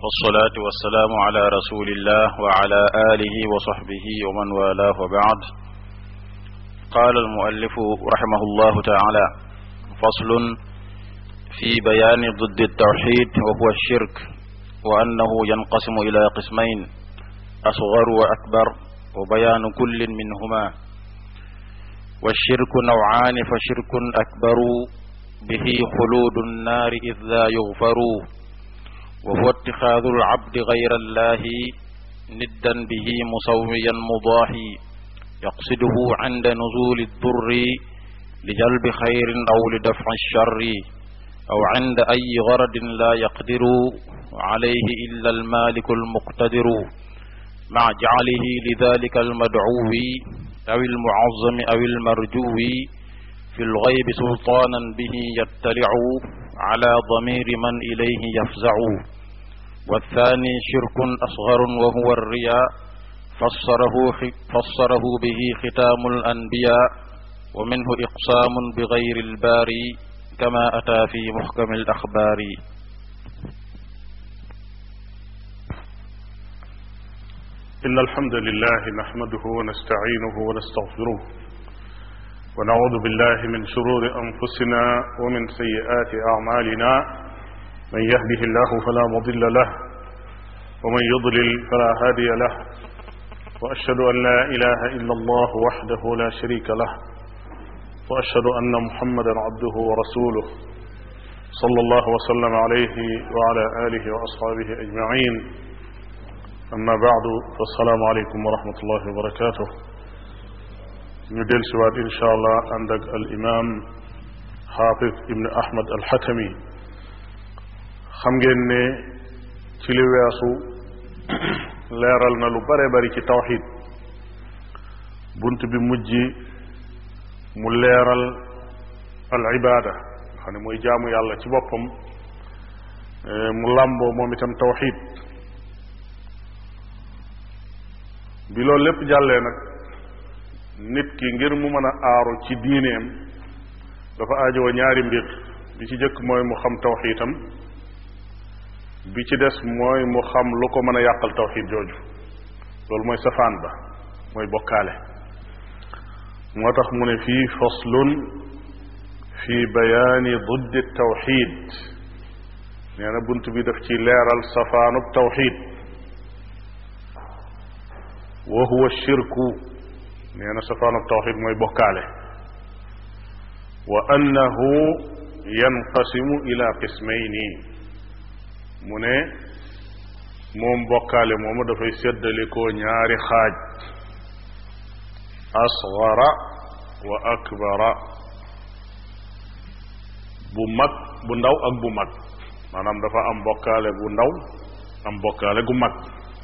والصلاة والسلام على رسول الله وعلى آله وصحبه ومن والاه وبعد قال المؤلف رحمه الله تعالى فصل في بيان ضد التوحيد وهو الشرك وأنه ينقسم إلى قسمين أصغر وأكبر وبيان كل منهما والشرك نوعان فشرك أكبر به خلود النار إذ لا يغفر وهو اتخاذ العبد غير الله ندا به مسويا مضاحي يقصده عند نزول الضر لجلب خير أو لدفع الشر أو عند أي غرض لا يقدر عليه إلا المالك المقتدر مع جعله لذلك المدعو أو المعظم أو المرجو في الغيب سلطانا به يطلع على ضمير من إليه يفزع والثاني شرك أصغر وهو الرياء فسره, فسره به ختام الأنبياء ومنه إقسام بغير الباري كما أتى في محكم الأخبار إن الحمد لله نحمده ونستعينه ونستغفره ونعوذ بالله من شرور أنفسنا ومن سيئات أعمالنا من يهده الله فلا مضل له ومن يضلل فلا هادي له وأشهد أن لا إله إلا الله وحده لا شريك له وأشهد أن محمدا عبده ورسوله صلى الله وسلم عليه وعلى آله وأصحابه أجمعين أما بعد فالسلام عليكم ورحمة الله وبركاته ñu del siwaat insha allah ànd ak al imam xaafid ibn ahmad al xatami xam ngeen ne ci li weesu leeral na lu bare bari ci tawxid bunt bi mujj mu leeral al ibada xam ne mooy jaamu yàlla ci boppam mu làmboo moom itam tawxid bi loolu lépp jàllee nag nit ki ngir mu mën a aaru ci diineem dafa aajowoo ñaari mbir bi ci jëkk mooy mu xam tawxiitam bi ci des mooy mu xam lu ko mën a yàqal tawxiid jooju loolu mooy safaan ba mooy bokkaale moo tax mu ne fii faslun fi bayaani duddi tawxiid nee na bunt bi daf ci leeral safaanub tawxiid wa huwa shirku nee na safaanub tawxid mooy bokkaale wa annahu yanqasimu ila qismayni mu ne moom bokkaale moomu dafay séddalikoo ñaari xaaj asgara wa akbara bu mag bu ndaw ak bu mag maanaam dafa am bokkaale bu ndaw am bokkaale gu mag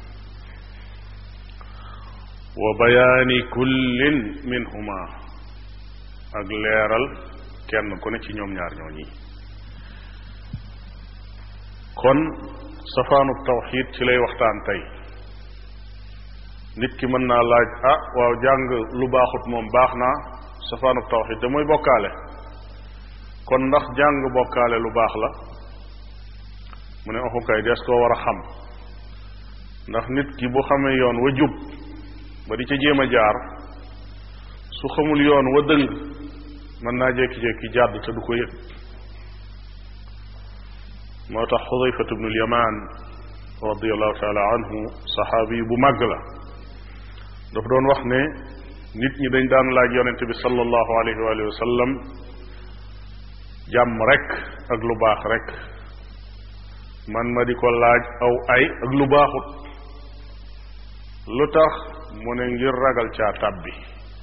wa bayaani kullin minhuma ak leeral kenn ku ne ci ñoom ñaar ñooñi kon safaanub tawxid ci lay waxtaan tey nit ki mën naa laaj ah waaw jàng lu baaxut moom baax naa safaanub tawxid da mooy bokkaale kon ndax jàng bokkaale lu baax la mu ne oxukay des koo war a xam ndax nit ki bu xamee yoon wa jub ba di ca jéem a jaar su xamul yoon wa dëng mën naa jékki-jékki jàdd te du ko yëg moo tax xudayfatu bnu lyamaan radiallahu taala anhu saxaabi bu màgg la dafa doon wax ne nit ñi dañ daan laaj yonente bi sallallahu alayhi wa alihi wa sallam jàmm rek ak lu baax rek man ma di ko laaj aw ay ak lu baaxut lu tax mu ne ngir ragal caa tàbbi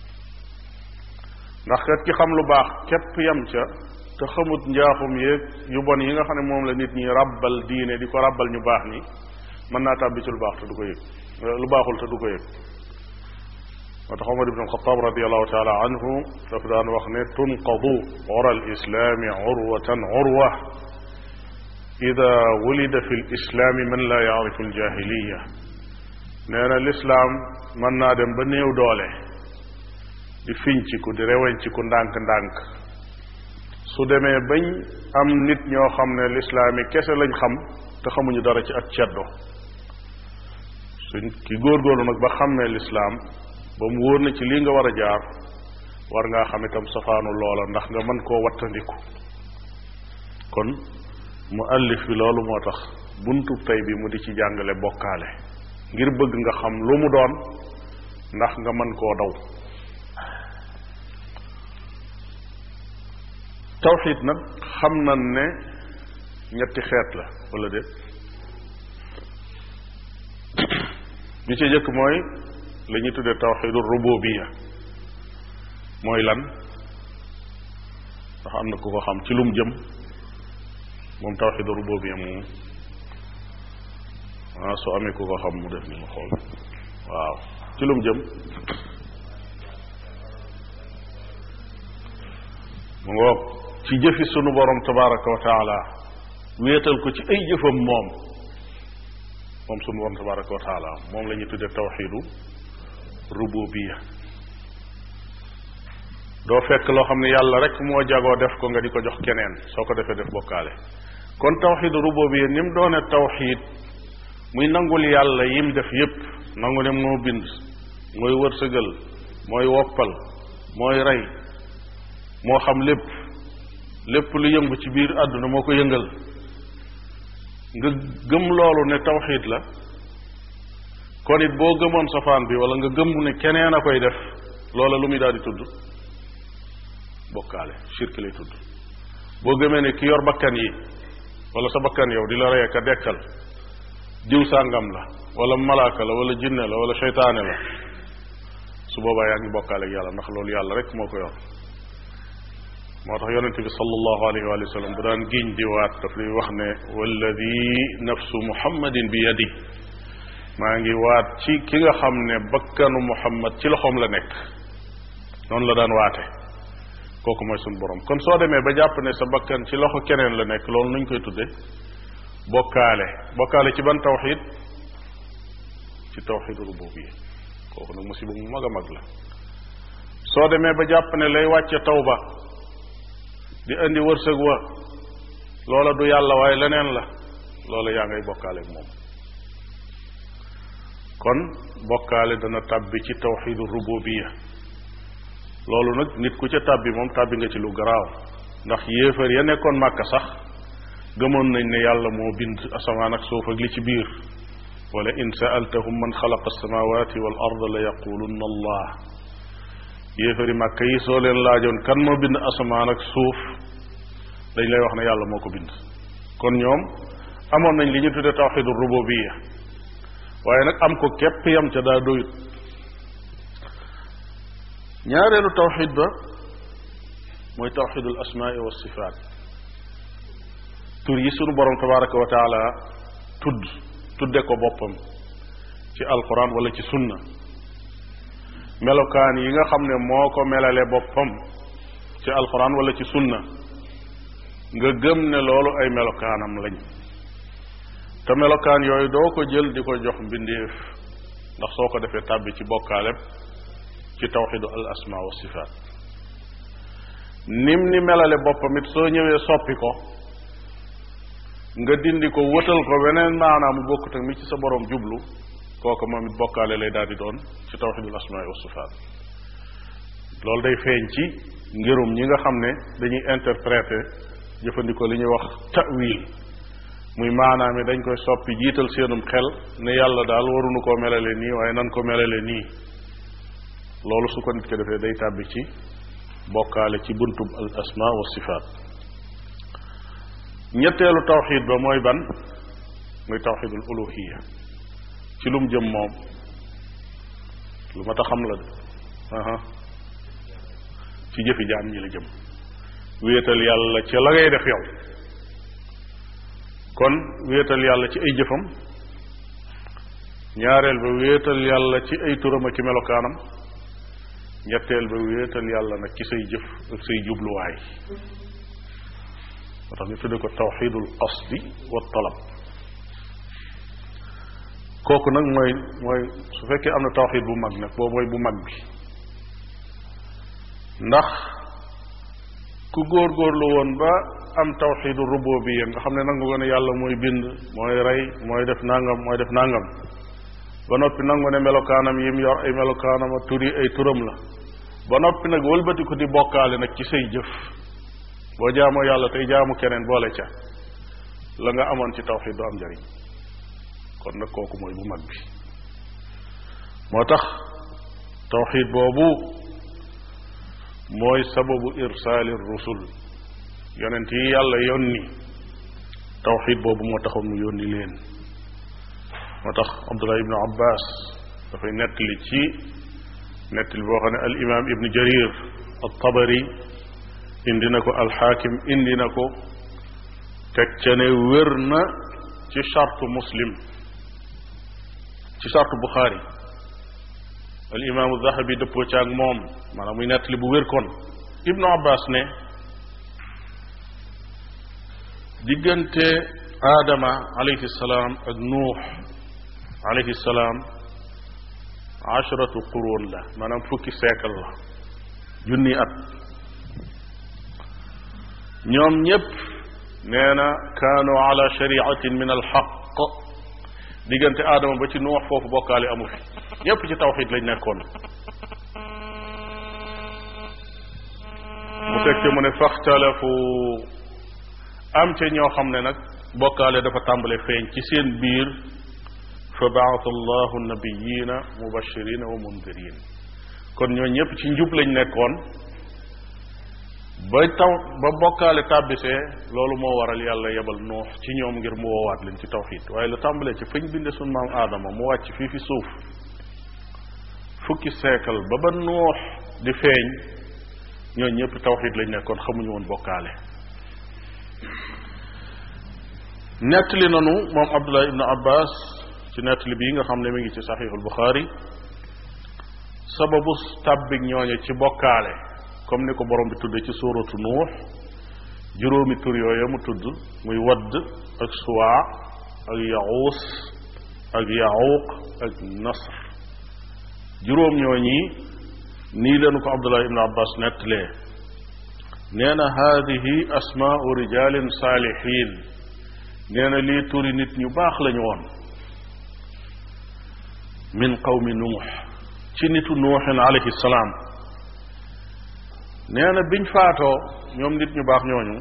ndax kat ki xam lu baax képp yam ca te xamut njaaxum yéeg yu bon yi nga xam ne moom la nit ñi ràbbal diine di ko ràbbal ñu baax ni mën naa tàbbi ci lu baax te du ko yëg lu baaxul te du ko yëg moo tax Omar ibn Alxataab radiallahu taala anhu dafa daan wax ne tunqadu ura alislaami urwatan urwa ida wulida fi lislaami man la yaarifu aljahiliya nee na lislaam mën naa dem ba néew doole di finciku di rewenciku ndànk-ndànk su demee bañ am nit ñoo xam ne lislaam yi kese lañ xam te xamuñu dara ci ak ceddo suñ ki góorgóorlu nag ba xàmmee lislaam ba mu wóor na ci lii nga war a jaar war ngaa xam itam safaanu loola ndax nga mën koo wattandiku kon mu allif bi loolu moo tax buntu tey bi mu di ci jàngale bokkaale ngir bëgg nga xam lu mu doon ndax nga mën koo daw tawxid nag xam nañ ne ñetti xeet la wala déet bi ci jëkk mooy la ñuy tuddee tawxidul rububiya mooy lan ndax am na ku ko xam ci lum jëm moom tawxidul rububiya moom ah su amee ku ko xam mu def ni mu xool waaw ci lum jëm mu ngoog ci jëfi sunu borom tabaraka wa taala wéetal ko ci ay jëfam moom moom sunu borom tabaraka wa taala moom la ñuy tudde tawxidu rububiya doo fekk loo xam ne yàlla rek moo jagoo def ko nga di ko jox keneen soo ko defee def bokkaale kon tawxidu rububiya ni mu doone tawxid muy nangul yàlla yim def yépp nangu ne moo bind mooy wërsëgal mooy woppal mooy rey moo xam lépp lépp lu yëngu ci biir àdduna moo ko yëngal nga gëm loolu ne tawxiid la kon it boo gëmoon safaan bi wala nga gëm ne keneen a koy def loola lu muy daal di tudd bokkaale shirk lay tudd boo gëmee ne ki yor bakkan yi wala sa bakkan yow di la rey ka dekkal diw sàngam la wala malaaka la wala jinne la wala seytaane la su boobaa yaa ngi bokkaale ak yàlla ndax loolu yàlla rek moo ko yor moo tax yonente bi sallallahu alayhi wa sallam bu daan giñ di waat daf lay wax ne walladi nafsu muhammadin bi yadi maa ngi waat ci ki nga xam ne bakkanu muhammad ci loxoom la nekk noonu la daan waate kooku mooy suñu borom kon soo demee ba jàpp ne sa bakkan ci loxo keneen la nekk loolu nuñ koy tudde bokkaale bokkaale ci ban tawxid ci tawxidu rububiyya kooku nag musiba mu mag a mag la soo demee ba jàpp ne lay wàcce tawba di indi wërsëg wa loola du yàlla waaye leneen la loola yaa ngay bokkaale ak moom kon bokkaale dana tàbbi ci tawxidu rububiyya loolu nag nit ku ca tàbbi moom tàbbi nga ci lu garaaw ndax yéefar ya nekkoon màkka sax gëmoon nañ ne yàlla moo bind asamaan ak suuf ak li ci biir wala in saaltahum man xalaqa alsamawati wal arda la yaqulunna allah yéefari màkka yi soo leen laajoon kan moo bind asamaan ak suuf dañ lay wax ne yàlla moo ko bind kon ñoom amoon nañ li ñu tudde tawxidu rububiya waaye nag am ko képp yam ca daa doyut ñaareelu tawxid ba mooy tawxidul asmaai wa sifaat tur yi sunu borom tabaraka wa taala tudd tudde ko boppam ci alquran wala ci sunna melokaan yi nga xam ne moo ko melale boppam ci alquran wala ci sunna nga gëm ne loolu ay melokaanam lañ te melokaan yooyu doo ko jël di ko jox mbindeef ndax soo ko defee tàbbi ci bokkaaleb ci tawxidu al asma wa sifaat nim ni melale boppam it soo ñëwee soppi ko nga dindi ko wëtal ko weneen maanaam mu bokkut ak mi ci sa borom jublu kooku moom it bokkaale lay daal di doon ci tawxidul asmaa wa sifaat loolu day feeñ ci ngirum ñi nga xam ne dañuy interpréter jëfandikoo li ñuy wax ta'wil muy maanaam yi dañ koy soppi jiital seenum xel ne yàlla daal waruñu koo melale nii waaye nan ko melale nii loolu su ko nit ko defee day tàbbi ci bokkaale ci buntub al asma wa sifaat ñetteelu tawxid ba mooy ban muy tawxidul uluhiya ci lum jëm moom lu ma ta xam la de aha ci jëfi jaam ñi la jëm wéetal yàlla ci la ngay def yow kon wéetal yàlla ci ay jëfam ñaareel ba wéetal yàlla ci ay turam ak ci melokaanam ñetteel ba wéetal yàlla nag ci say jëf ak say jubluwaay moo tax ñu tudde ko tawxidul qasdi wa talab kooku nag mooy mooy su fekkee am na tawxid bu mag nag boobu mooy bu mag bi ndax ku góorgóorlu woon ba am tawxidu rububiyya nga xam ne nangu nga ne yàlla mooy bind mooy rey mooy def nangam mooy def nangam ba noppi nangu ne melokaanam yim yor ay melokaanam a turi ay turam la ba noppi nag wëlbati ko di bokkaale nag ci say jëf boo jaamoo yàlla tey jaamu keneen boole ca la nga amoon ci tawxid du am njariñ kon nag kooku mooy bu mag bi moo tax tawxid boobu mooy sababu irsaali rusul yonent yi yàlla yónni tawxid boobu moo taxoon mu yónni leen moo tax abdullah ibnu abbas dafay nettali ci nettali boo xam ne al imam ibnu jarir al tabari indi na ko alxaakim indi na ko teg ca ne wér na ci chartu muslim ci chartu buxaari al imaamu zahabi dëppoo ci ak moom maanaam muy nettali bu wér kon ibnu abbas ne diggante aadama alayhi salaam ak nuux alayhi salaam ashratu quruun la maanaam fukki siècle la junni at ñoom ñépp nee na kaanu ala shariatin min alxaq diggante aadama ba ci nuux foofu bokkaale amu fi ñépp ci tawxid lañ nekkoon mu tekki mu ne faxtalafu am ca ñoo xam ne nag bokkaale dafa tàmbale feeñ ci seen biir fa baata allahu nabiyina mubashirina wa mundirin kon ñoo ñépp ci njub lañ nekkoon ba taw ba bokkaale tàbbisee loolu moo waral yàlla yebal nuux ci ñoom ngir mu woowaat leen ci tawxid waaye lu tàmbalee ci fañ binde sun maam aadama mu wàcc fii fi suuf fukki seekal ba ba nuux di feeñ ñoo ñëpp tawxid lañ nekkoon xamuñu woon bokkaale nettali nanu moom abdullah ibnu abbas ci nettali bii nga xam ne mi ngi ci saxiixul buxaari sababu tàbbig ñooñe ci bokkaale comme ni ko borom bi tudde ci suuratu nuux juróomi tur yooya mu tudd muy wadd ak suwaa ak yaxuus ak yaxuuq ak nasr juróom ñooñi nii leen ko abdullah ibnu abbas nettalee nee na haadihi asmaau rijalin saalihin nee na lii turi nit ñu baax lañu woon min qawmi nuux ci nitu nuuxin alayhi salaam nee na biñ faatoo ñoom nit ñu baax ñooñu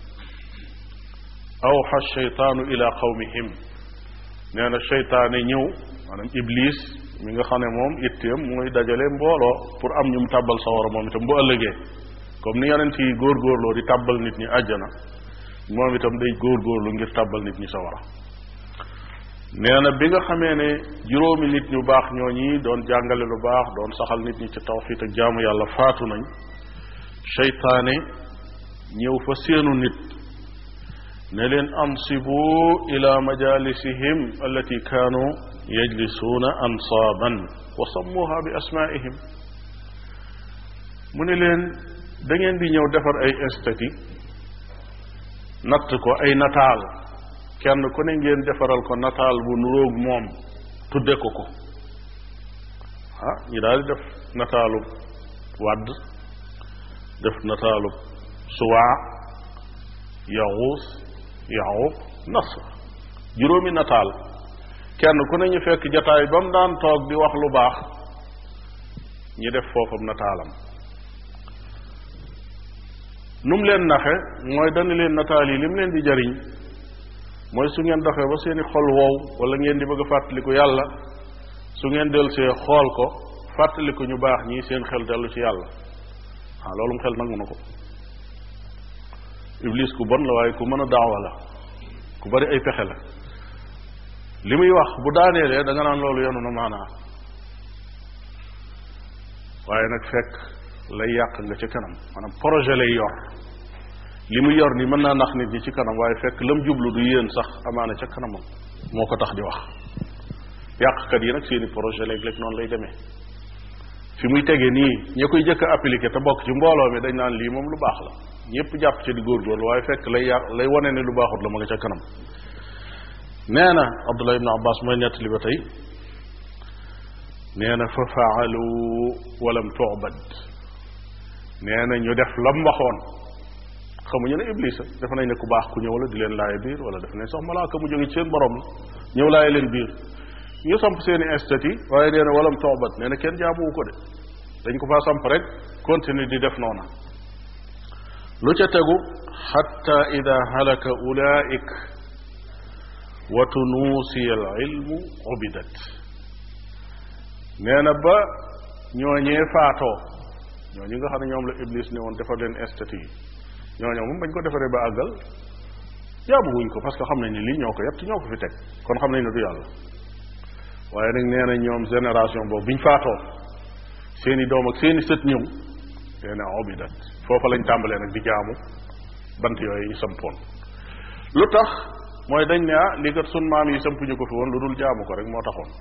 awxa sheytaanu ila qawmihim nee na sheytaane ñëw maanaam iblis mi nga xam ne moom itteem mooy dajale mbooloo pour am ñu mu tàbbal sawara moom itam bu ëllëgee comme ni yonent yi góorgóorloo di tàbbal nit ñi àjjana moom itam day góorgóorlu ngir tàbbal nit ñi sawara nee na bi nga xamee ne juróomi nit ñu baax ñooñi doon jàngale lu baax doon saxal nit ñi ci tawxiit ak jaamu yàlla faatu nañ seytaane ñëw fa seenu nit ne leen ansibu ila majalisihim allati kaanu yajlisuuna ansaaban wa sammuha bi asmaihim mu ne leen da ngeen di ñëw defar ay estati natt ko ay nataal kenn ku ne ngeen defaral ko nataal bu nuróog moom tudde ko ko ah ñu daal di def nataalu wàdd def nataalu suwaa yaxuus yaxuuq nasr juróomi nataal kenn ku ne ñu fekk jataay ba mu daan toog di wax lu baax ñi def foofam nataalam nu mu leen naxe mooy dana leen nataal yi li mu leen di jariñ mooy su ngeen doxee ba seeni xol wow wala ngeen di bëgg a fàttaliku yàlla su ngeen delsee xool ko fàttaliku ñu baax ñii seen xel dellu ci yàlla ah loolu mu xel nangu na ko iblis ku bon la waaye ku mën a daawa la ku bari ay pexe la li muy wax bu daaneelee da nga naan loolu yenu na maanaa waaye nag fekk lay yàq nga ca kanam maanaam projet lay yor li muy yor ni mën naa nax nit ñi ci kanam waaye fekk lam jublu du yéen sax amaana ca kanamam moo ko tax di wax yàqkat yi nag seeni projet léeg-léeg noonu lay demee fi muy tege nii ñi koy jëkk a appliqué te bokk ci mbooloo mi dañ naan lii moom lu baax la ñëpp jàpp ci di góorgóorlu waaye fekk lay yàq lay wane ne lu baaxut la ma nga ca kanam nee na abdullah ibnu abbas mooy nettali ba tey nee na fa faalu walam tuubad nee na ñu def lam waxoon xamuñu ne iblis a dafa nañ ne ku baax ku ñëw la di leen laaye biir wala dafa nañ sax malaaka mu jóge ci seen borom la ñëw laaye leen biir ñu samp seeni institut waaye nee na walam toobat nee na kenn jaamuwu ko de dañ ko faa samp rek continue di def noona lu ca tegu xatta ida halaka ulaik wa tunuusiya al ilmu ubidat nee na ba ñooñee faatoo ñooñu nga xam ne ñoom la iblis ne woon defar leen institut yi ñooñu moom bañ ko defaree ba àggal jaamu wuñ ko parce que xam nañ ne lii ñoo ko yett ñoo ko fi teg kon xam nañ ne du yàlla waaye nag nee na ñoom génération boobu biñ faatoo seeni doom ak seeni sët ñëw nee na obidat foofa lañ tàmbalee nag di jaamu bant yooyu ñu sampoon lu tax mooy dañ ne ah lii kat sun maam yi sampuñu ko fi woon lu dul jaamu ko rek moo taxoon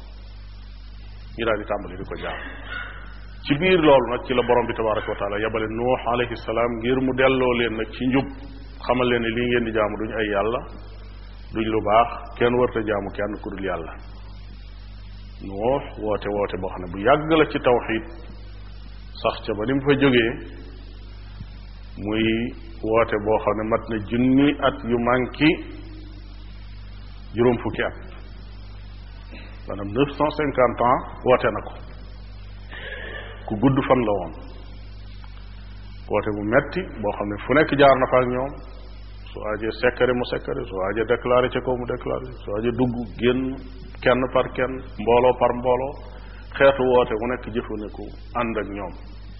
ñu daal di tàmbali di ko jaamu ci biir loolu nag ci la borom bi tabaraka wa taala yabale nuux alayhi salaam ngir mu delloo leen nag ci njub xamal leen ne lii ngeen di jaamu duñ ay yàlla duñ lu baax kenn warta jaamu kenn ku dul yàlla nuux woote woote boo xam ne bu yàgg la ci tawxid sax ca ba ni mu fa jógee muy woote boo xam ne mat na junni at yu manki juróom fukki at maanaam neuf cent cinquante ans woote na ko ku gudd fan la woon woote bu metti boo xam ne fu nekk jaar na fa ak ñoom su aajee sekkare mu sekkare su aajee déclaré ca kaw mu déclaré su aajee dugg génn kenn par kenn mbooloo par mbooloo xeetu woote mu nekk jëfandiku ànd ak ñoom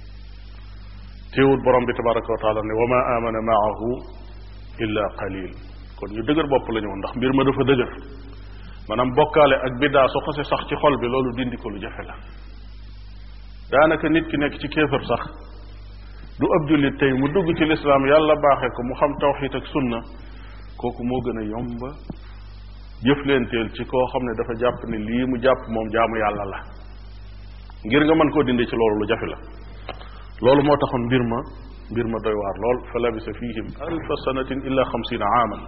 téewut borom bi tabaraka wa taala ne wa ma amana maahu illa qalil kon ñu dëgër bopp la ñu woon ndax mbir ma dafa dëgër maanaam bokkaale ak biddaa su xase sax ci xol bi loolu dindi ko lu jafe la daanaka nit ki nekk ci kéefër sax du ab jullit tey mu dugg ci lislaam yàlla baaxee ko mu xam tawxiit ak sunna kooku moo gën a yomba jëflenteel ci koo xam ne dafa jàpp ne lii mu jàpp moom jaamu yàlla la ngir nga mën koo dindi ci loolu lu jafe la loolu moo taxoon mbir ma mbir ma doy waar lool fa labisa fihim alfa sanatin illa xamsina aaman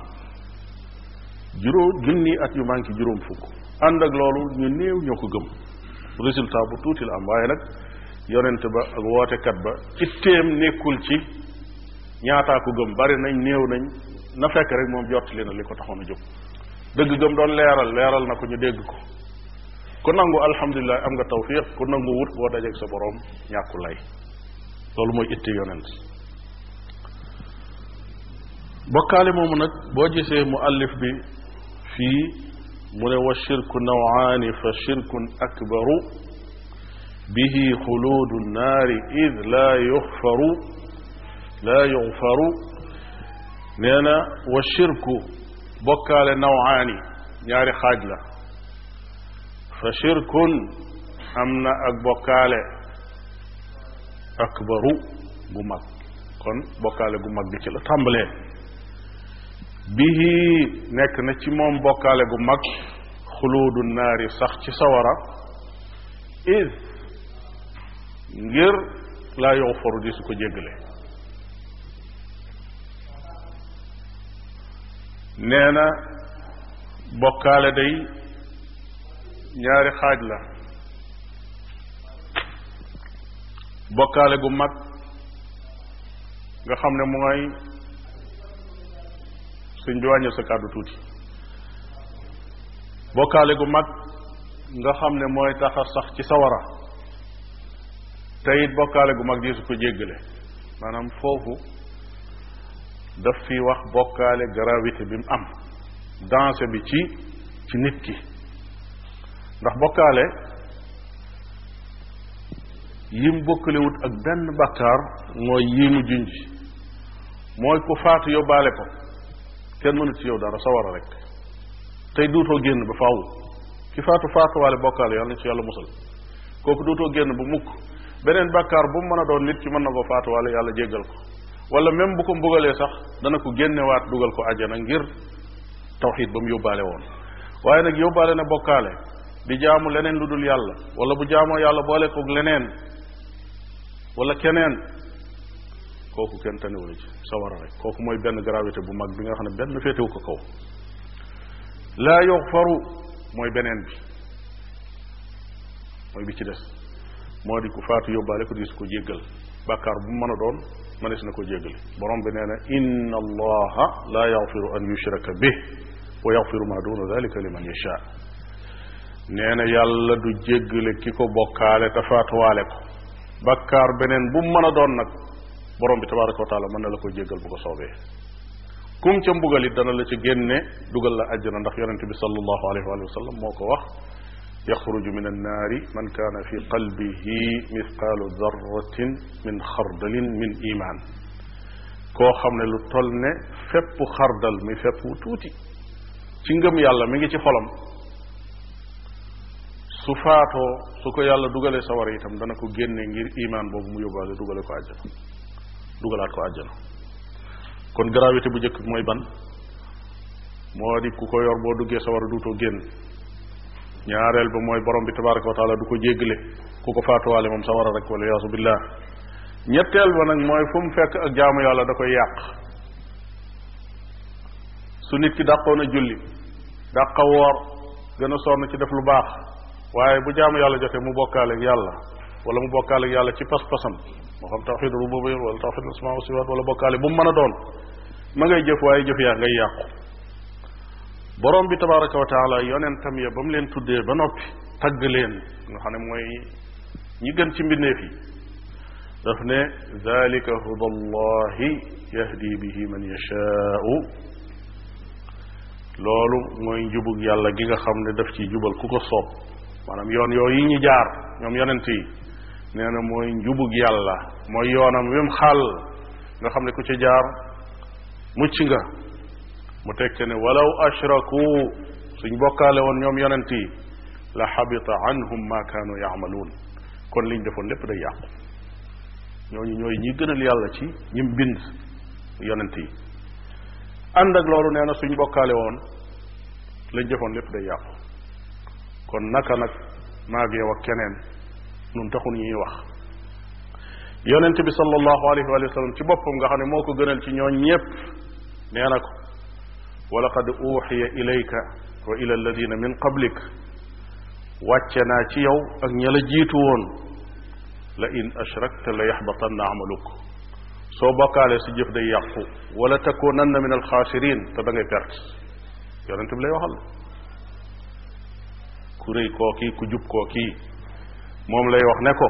juróom junni at yu manqué juróom fukk ànd ak loolu ñu néew ñoo ko gëm résultat bu tuuti la am waaye nag yonent ba ak wootekat ba itteem nekkul ci ñaataa ko gëm bari nañ néew nañ na fekk rek moom jottali na li ko taxoon a jóg dëgg gëm doon leeral leeral na ko ñu dégg ko ku nangu alhamdulilah am nga tawfiq ku nangu wut boo dajeeg sa boroom ñàkku lay loolu mooy itte yonent bokkaale moomu nag boo gisee mu allif bi fii mu ne wa shirku nawaani fa shirkun akbaru bihi xuluudu nnaari id laa yuxfaru laa yuxfaru nee na wa shirku bokkaale nawaani ñaari xaaj la fa shirkun am na ak bokkaale akbaru gu mag kon bokkaale gu mag bi ci la tàmbalee bihi nekk na ci moom bokkaale gu mag xuluudu naari sax ci sawara id ngir laa yow faru di su ko jéggale nee na bokkaale day ñaari xaaj la bokkaale gu mag nga xam ne mooy suñ bi wàññil sa kàddu tuuti bokkaale gu mag nga xam ne mooy taxa sax ci sawara te it bokkaale gu mag di su ko jéggale maanaam foofu daf fi wax bokkaale gravité bi mu am danger bi ci ci nit ki ndax bokkaale yim bokkalewut ak benn bakkaar mooy yii mu junj mooy ku faatu yóbbaale ko kenn mënut ci yow dara sawara rek tey duutoo génn ba faaw ki faatu faatuwaale bokkaale yàlla na ci yàlla musal kooku duutoo génn ba mukk beneen bakkaar bu mu mën a doon nit ki mën na ko faatuwaale yàlla jéggal ko wala même bu ko mbugalee sax dana ko génnewaat dugal ko àjjana ngir tawxiid ba mu yóbbaale woon waaye nag yóbbaale na bokkaale di jaamu leneen lu dul yàlla wala bu jaamoo yàlla boole koog leneen wala keneen kooku kenn tanewula ci sawara rek kooku mooy benn gravité bu mag bi nga xam ne benn féetewu ko kaw laa yuxfaru mooy beneen bi mooy bi ci des moo di ku faatu yóbbaale ko di su ko jéggal bàkkaar bu mën a doon mënees na ko jéggale borom bi nee na inna allaha la yaxfiru an yushraka bih wa yaxfiru ma duna dalika liman yasha nee na yàlla du jéggale ki ko bokkaale te faatuwaale ko bàkkaar beneen bu mën a doon nag borom bi tabaraka wa taala mën na la ko jéggal bu ko soobee kum ca mbugal it dana la ci génne dugal la àjjana ndax yonente bi sallallahu alayhi wa sallam moo ko wax yaxruju min annaari man kaana fi qalbihi mithqaalu darratin min xardalin min iman koo xam ne lu toll ne fépp xardal mi fépp wu tuuti ci ngëm yàlla mi ngi ci xolam su faatoo su ko yàlla dugalee sawara itam dana ko génne ngir iman boobu mu yóbbaale dugale ko àjjana dugalaat ko àjjana kon gravité bu njëkk mooy ban moo di ku ko yor boo duggee sawara duutoo génn ñaareel ba mooy borom bi tabaraka wa taala du ko jéggale ku ko faatuwaale moom sawara rek wala yaasu billah ñetteel ba nag mooy fu mu fekk ak jaamu yàlla da koy yàq su nit ki dàqoon a julli dàqa woor gën a sonn ci def lu baax waaye bu jaamu yàlla jotee mu bokkaale ak yàlla wala mu bokkaale ak yàlla ci pas-pasam moo xam tawxid rububiyya wala tawxid asmaa wa sifaat wala bokkaale bu mu mën a doon ma ngay jëf waaye jëf yaa ngay yàqu borom bi tabaraka wa taala yonentam ya ba mu leen tuddee ba noppi tagg leen nga xam ne mooy ñi gën ci mbindeef yi daf ne dalika huda allahi yahdi bihi man yashaau loolu mooy njubug yàlla gi nga xam ne daf ci jubal ku ko soob maanaam yoon yooyu yi ñu jaar ñoom yonent yi nee na mooy njubug yàlla mooy yoonam wi mu xàll nga xam ne ku ci jaar mucc nga mu tekke ne walaw ashraku suñ bokkaale woon ñoom yonent yi la xabita anhum ma kaanu yaamaluun kon liñ defoon lépp day yàqu ñooñu ñooy ñi gënal yàlla ci ñim bind yonent yi ànd ak loolu nee na suñ bokkaale woon lañ defoon lépp day yàqu kon naka nag maag yow ak keneen nun taxul ñuy wax yonent bi sallallahu alayhi wa sallam ci boppam nga xam ne moo ko gënal ci ñooñ ñépp nee na ko wa laqad uuxiya ilayka wa ila alladina min qablik wàcce naa ci yow ak ña la jiitu woon la in ashrakta la yaxbatanna amaluk soo bokkaalee si jëf day yàqu wala takunanna min alxaasirin te da ngay perte yonent bi lay waxal ku rëy kookii ku jub kookii moom lay wax ne ko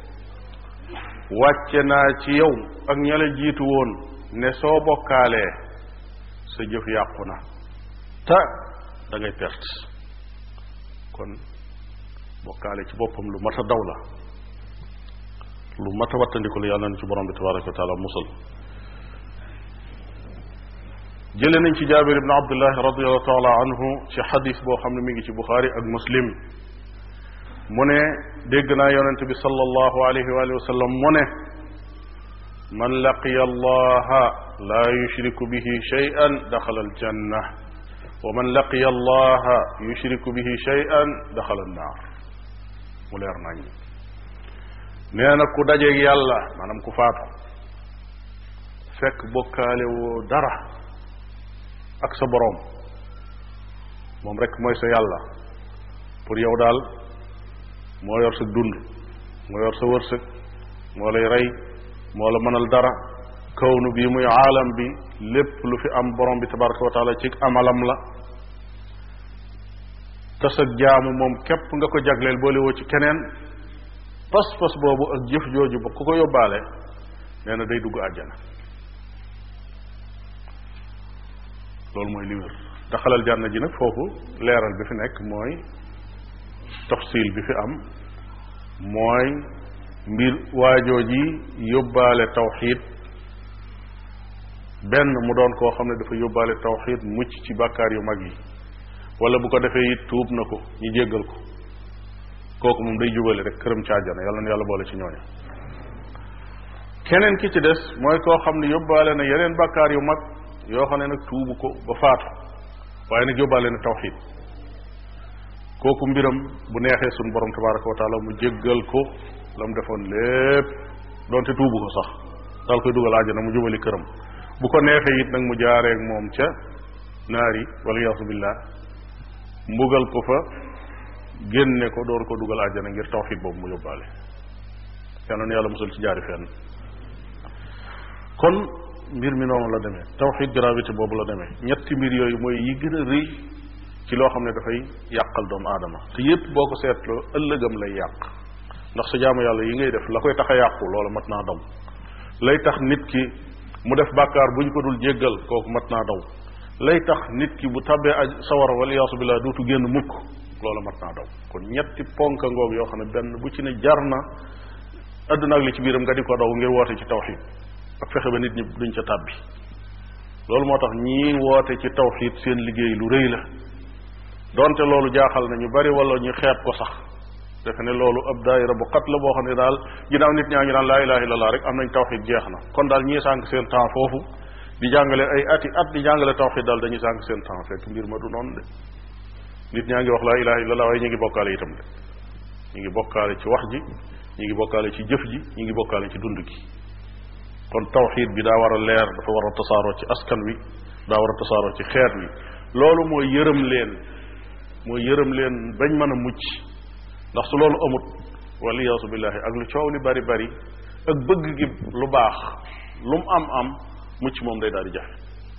wàcce naa ci yow ak ña la jiitu woon ne soo bokkaalee sa jëf yàqu na te da ngay perte kon bokkaale ci boppam lu mat a daw la lu mat a wattandiku la yàlla nañ ci borom bi tabaraka wa taala musal jële nañ ci jaabir ibn abdullahi radiallahu taala anhu ci xadis boo xam ne mi ngi ci buxaari ak muslim mu ne dégg naa yonent bi sallallahu alayhi wa sallam mu ne man laqiya allaha la yushriku bihi shay'an daxala aljanna wa man laqiya allaha yushriku bihi shay'an daxala annaar mu leer nañ nee na ku dajeeg yàlla maanaam ku faatu fekk bokkaale woo dara ak sa boroom moom rek mooy sa yàlla pour yow daal moo yor sa dund moo yor sa wërsëg moo lay rey moo la mënal dara kawnu bi muy aalam bi lépp lu fi am borom bi tabaraka wa taala ci amalam la te sa jaamu moom képp nga ko jagleel boole woo ci keneen pas-pas boobu ak jëf jooju ba ku ko yóbbaale nee na day dugg àjjana loolu mooy li wér daxalal jànna ji nag foofu leeral bi fi nekk mooy tafsil bi fi am mooy mbir waajoo ji yóbbaale tawxid benn mu doon koo xam ne dafa yóbbaale tawxid mucc ci bàkkaar yu mag yi wala bu ko defee it tuub na ko ñu jéggal ko kooku moom day jubale rek këram ci àjjana yàlla na yàlla boole ci ñooñu keneen ki ci des mooy koo xam ne yóbbaale na yeneen bàkkaar yu mag yoo xam ne nag tuubu ko ba faatu waaye nag yóbbaale na tawxid kooku mbiram bu neexee suñ borom tabaraka wa taala mu jéggal ko la mu defoon lépp doonte tuubu ko sax daal koy dugal àjjana mu jubali këram bu ko neexee it nag mu jaareeg moom ca naari wala yaasu billah mbugal ko fa génne ko door ko dugal àjjana ngir tawxid boobu mu yóbbaale yal na yàlla musal ci jaari fenn kon mbir mi noonu la demee tawxid gravité boobu la demee ñetti mbir yooyu mooy yi gën a rëy ci loo xam ne dafay yàqal doomu aadama te yépp boo ko seetloo ëllëgam lay yàq ndax sa jaamu yàlla yi ngay def la koy tax a yàqu loolu mat naa daw lay tax nit ki mu def bàkkaar bu ñu ko dul jéggal kooku mat naa daw lay tax nit ki bu tabbee aj sawara wala yaasu billah dootu génn mukk loolu mat naa daw kon ñetti ponka ngoog yoo xam ne benn bu ci ne jar na àdduna ak li ci biiram nga di ko daw ngir woote ci tawxid ak fexe ba nit ñi duñ ca tàbbi loolu moo tax ñii woote ci tawxid seen liggéey lu rëy la donte loolu jaaxal na ñu bari wala ñu xeeb ko sax defe ne loolu ab daayira bu xat la boo xam ne daal ginnaaw nit ñaa ngi naan laa ilaha illallah rek am nañ tawxid jeex na kon daal ñii sànq seen temps foofu di jàngale ay ati at di jàngale tawxid daal dañuy sànq seen temps fekk mbir ma du noonu de nit ñaa ngi wax laa ilaha illallah waaye ñu ngi bokkaale itam de ñu ngi bokkaale ci wax ji ñu ngi bokkaale ci jëf ji ñu ngi bokkaale ci dund gi kon tawxid bi daa war a leer dafa war a tasaaroo ci askan wi daa war a tasaaroo ci xeet wi loolu mooy yërëm leen mooy yërëm leen bañ mën a mucc ndax su loolu amut waliyaasu billahi ak lu coow li bari bari ak bëgg gi lu baax lu mu am am mucc moom day daal di jafe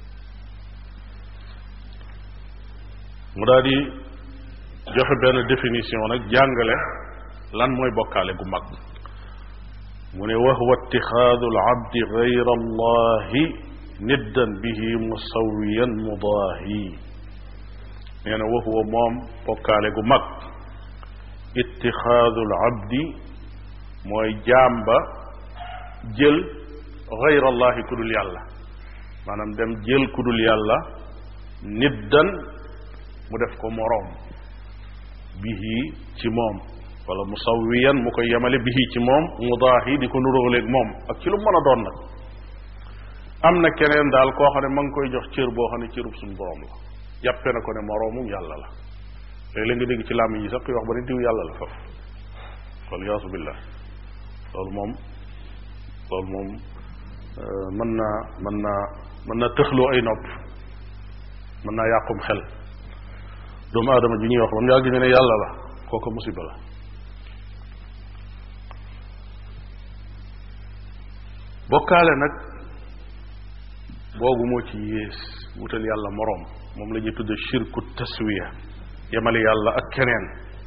mu daal di joxe benn définition nag jàngale lan mooy bokkaale gu mag mu ne wa huwa itixaadu alabdi gayra allahi niddan bihi musawiyan mudaahi nee na wa huwa moom bokkaale gu mag itixaadu alabdi mooy jaam ba jël gayra allahi ku dul yàlla maanaam dem jël ku dul yàlla niddan mu def ko moroom bihi ci moom wala musawiyan mu koy yemale bihi ci moom mudaahi di ko nuróoleeg moom ak ci lu mën a doon nag am na keneen daal koo xam ne ma ngi koy jox cër boo xam ne cërub suñu borom la jàppe na ko ne moroomum yàlla la léeg-léeg nga dégg ci làmmiñ yi sax kuy wax ba ne diw yàlla la faf wala yaasu billah loolu moom loolu moom mën naa mën naa mën naa tëxloo ay nopp mën naa yàqum xel doomu aadama ji ñuy wax ba mu yàgg ñu ne yàlla la kooku musiba la bokkaale nag boogu moo ci yées wutal yàlla moroom moom la ñuy tudde shirku taswiya yemale yàlla ak keneen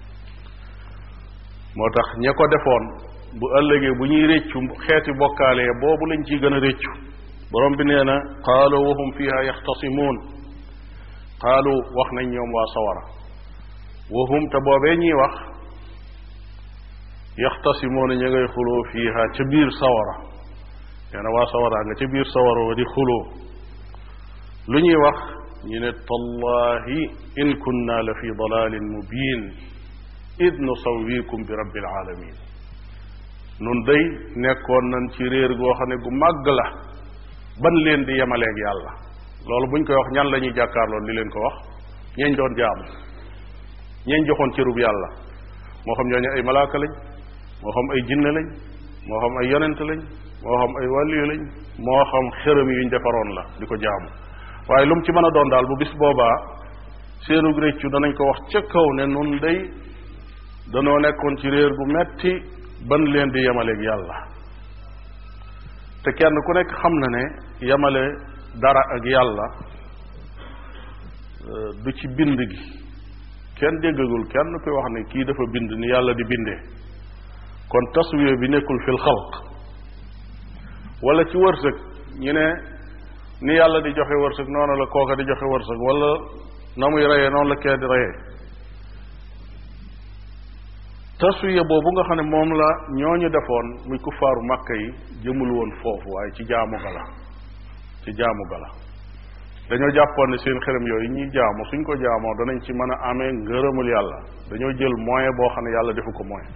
moo tax ña ko defoon bu ëllëgee bu ñuy réccu xeeti bokkaale boobu lañ ciy gën a réccu borom bi nee na qaalu wa hum fiha yaxtasimuun qaalu wax nañ ñoom waa sawara wa hum te boobee ñuy wax yaxtasimuuna ña ngay xuloo fiiha ca biir sawara nee na waa sawara nga ca biir sawara wa di xuloo lu ñuy wax ñu ne tallahi in kunna la fi dalalin mubin id nusawikum bi rabbil alamin nun day nekkoon nañ ci réer goo xam ne gu màgg la ban leen di yemaleeg yàlla loolu buñ koy wax ñan la ñuy jàkkaarloon di leen ko wax ñeeñ doon jaamu ñeeñ joxoon cërub yàlla moo xam ñooñu ay malaaka lañ moo xam ay jinne lañ moo xam ay yonent lañ moo xam ay wàlliyu lañ moo xam xërëm yuñ defaroon la di ko jaamu waaye lu mu ci mën a doon daal bu bis boobaa seenu réccu danañ ko wax ca kaw ne nun day danoo nekkoon ci réer gu metti ban leen di yemaleeg yàlla te kenn ku nekk xam na ne yemale dara ak yàlla du ci bind gi kenn déggagul kenn koy wax ne kii dafa bind ni yàlla di bindee kon taswiya bi nekkul fil xalq wala ci wërsëg ñu ne ni yàlla di joxe wërsëg noonu la kooka di joxe wërsëg wala na muy reyee noonu la kee di reyee taswiya boobu nga xam ne moom la ñooñu defoon muy kuffaaru màkka yi jëmul woon foofu waaye ci jaamu gala ci jaamu gala dañoo jàppoon ne seen xërëm yooyu ñuy jaamu suñ ko jaamoo danañ ci mën a amee ngërëmul yàlla dañoo jël moyen boo xam ne yàlla defu ko moyen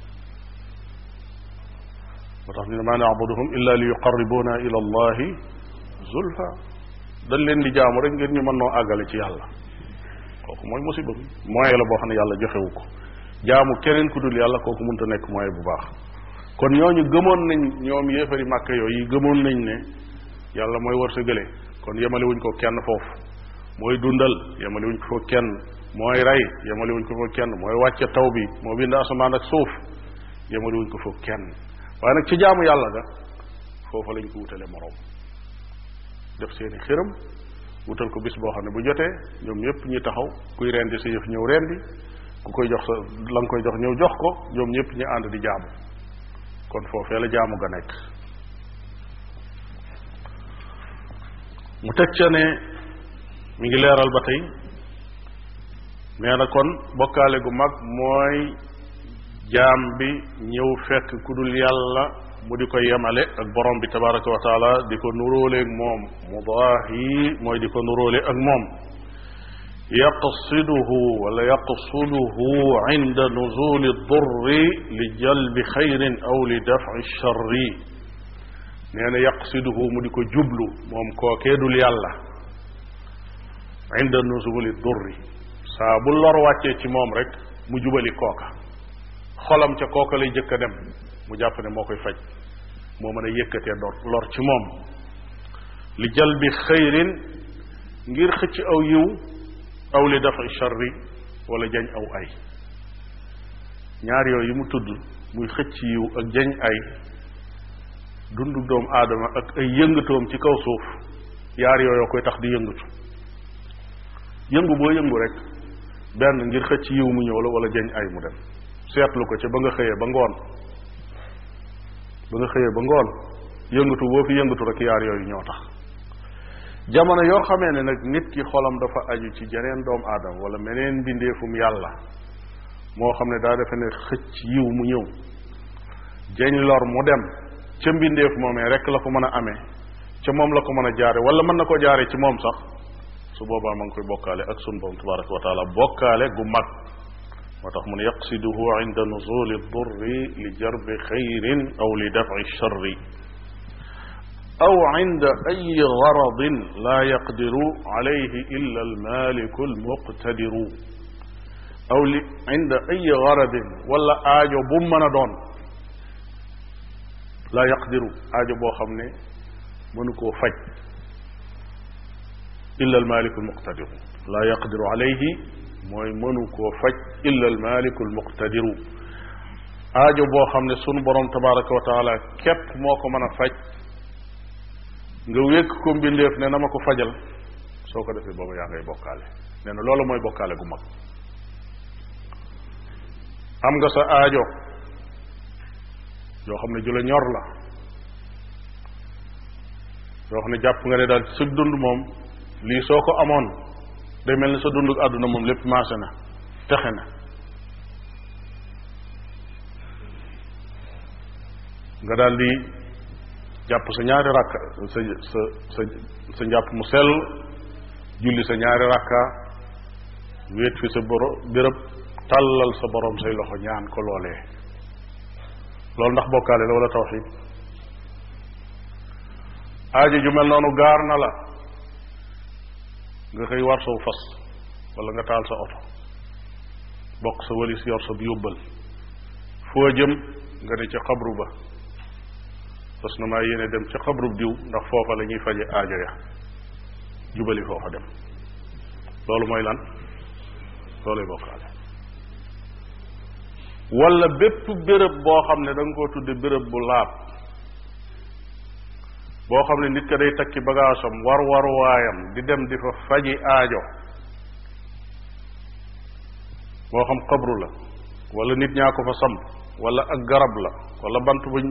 moo tax ñu ne maa naabuduhum illa li yuqarribuna ila allahi zulfa dañ leen di jaamu rek ngir ñu mën noo àggale ci yàlla kooku mooy musiba bi moyen la boo xam ne yàlla joxewu ko jaamu keneen ku dul yàlla kooku mënta nekk moyen bu baax kon ñooñu gëmoon nañ ñoom yéefari màkk yooyu gëmoon nañ ne yàlla mooy wërsëgale kon yemale wuñ ko kenn foofu mooy dundal yemale wuñ ko foofu kenn mooy rey yemale wuñ ko foofu kenn mooy wàcce taw bi moo bind asamaan ak suuf yemale wuñ ko foofu kenn waaye nag ci jaamu yàlla ga foofa lañ ko wutale moroom def seeni xëram wutal ko bis boo xam ne bu jotee ñoom ñëpp ñu taxaw kuy rendi sa yëf ñëw rendi ku koy jox sa la nga koy jox ñëw jox ko ñoom ñëpp ñu ànd di jaamu kon foofee la jaamu ga nekk mu teg ca ne mi ngi leeral ba tey nee na kon bokkaale gu mag mooy jaam bi ñëw fekk ku dul yàlla mu di ko yemale ak borom bi tabaraka wa taala di ko nuróoleeg moom mudaahi mooy di ko nuróole ak moom yaqsiduhu wala yaqsuduhu inda nuzuli durri li jalbi xayrin aw li dafci charri nee na yaqsiduhu mu di ko jublu moom kookee dul yàlla inda nuzuli durri saa bu lor wàccee ci moom rek mu jubali kooka xolam ca kooka lay jëkk a dem mu jàpp ne moo koy faj moo mën a yëkkatee dor lor ci moom li jalbi xayrin ngir xëcc aw yiw aw li dafa charri wala jañ aw ay ñaar yooyu mu tudd muy xëcc yiw ak jañ ay dundu doomu aadama ak ay yëngatoom ci kaw suuf yaar yooyu koy tax di yëngatu yëngu boo yëngu rek benn ngir xëcc yiw mu ñëw la wala jañ ay mu dem seetlu ko ca ba nga xëyee ba ngoon ba nga xëyee ba ngoon yëngatu boo fi yëngatu rek yaar yooyu ñoo tax jamono yoo xamee ne nag nit ki xolam dafa aju ci jeneen doomu aadama wala meneen mbindeefum yàlla moo xam ne daa defe ne xëcc yiw mu ñëw jañ lor mu dem ca mbindeef moomee rek la ko mën a amee ca moom la ko mën a jaare wala mën na ko jaare ci moom sax su boobaa ma ngi koy bokkaale ak sun borom tabaraka wa taala bokkaale gu mag moo tax mu ne yaqsiduhu inda nuzuli durri li jarbi xayrin aw li dafci charri aw inda ay garadin laa yaqdiru alayhi illa almaliku almuqtadiru aw li inda ay garadin wala aajo bu mën a doon laa yaqdiru aajo boo xam ne mënu koo faj illa almaliku almuqtadiru laa yaqdiru alayhi mooy mënu koo faj illa almaliku almuqtadiru aajo boo xam ne sunu borom tabaraka wa taala képp moo ko mën a faj nga wékk ko mbindeef ne na ma ko fajal soo ko defee booba yaa ngay bokkaale nee na loolu mooy bokkaale gu mag am nga sa aajo yoo xam ne ju la ñor la yoo xam ne jàpp nga ne daal ci sa dund moom lii soo ko amoon day mel ni sa dund àdduna moom lépp maase na texe na nga daal di jàpp sa ñaari rakka sa sa sa sa njàpp mu sell julli sa ñaari rakka wéet fi sa boro béréb tàllal sa borom say loxo ñaan ko loolee loolu ndax bokkaale la wala tawxid aajo ju mel noonu gaar na la nga xëy war saw fas wala nga taal sa oto bokk sa walis yor sa yóbbal foo jëm nga ne ca xabru ba fas na maa yéene dem ca xabru diw ndax foofa la ñuy faje aajo ya jubali foofa dem loolu mooy lan looluy bokkaale wala bépp béréb boo xam ne da nga koo tudde béréb bu laab boo xam ne nit ka day takki bagaasam war war waayam di dem di fa faji aajo moo xam xabru la wala nit ñaa ko fa samp wala ak garab la wala bant buñ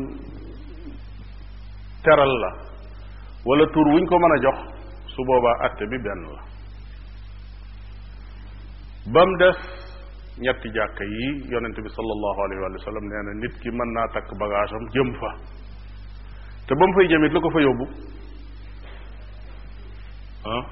teral la wala tur wuñ ko mën a jox su boobaa atte bi benn la ba mu des ñetti jàkka yi yonent bi sallallahu alayhi wa sallam nee na nit ki mën naa takk bagaasam jëm fa te ba mu fay jëmit lu ko fa yóbbu ah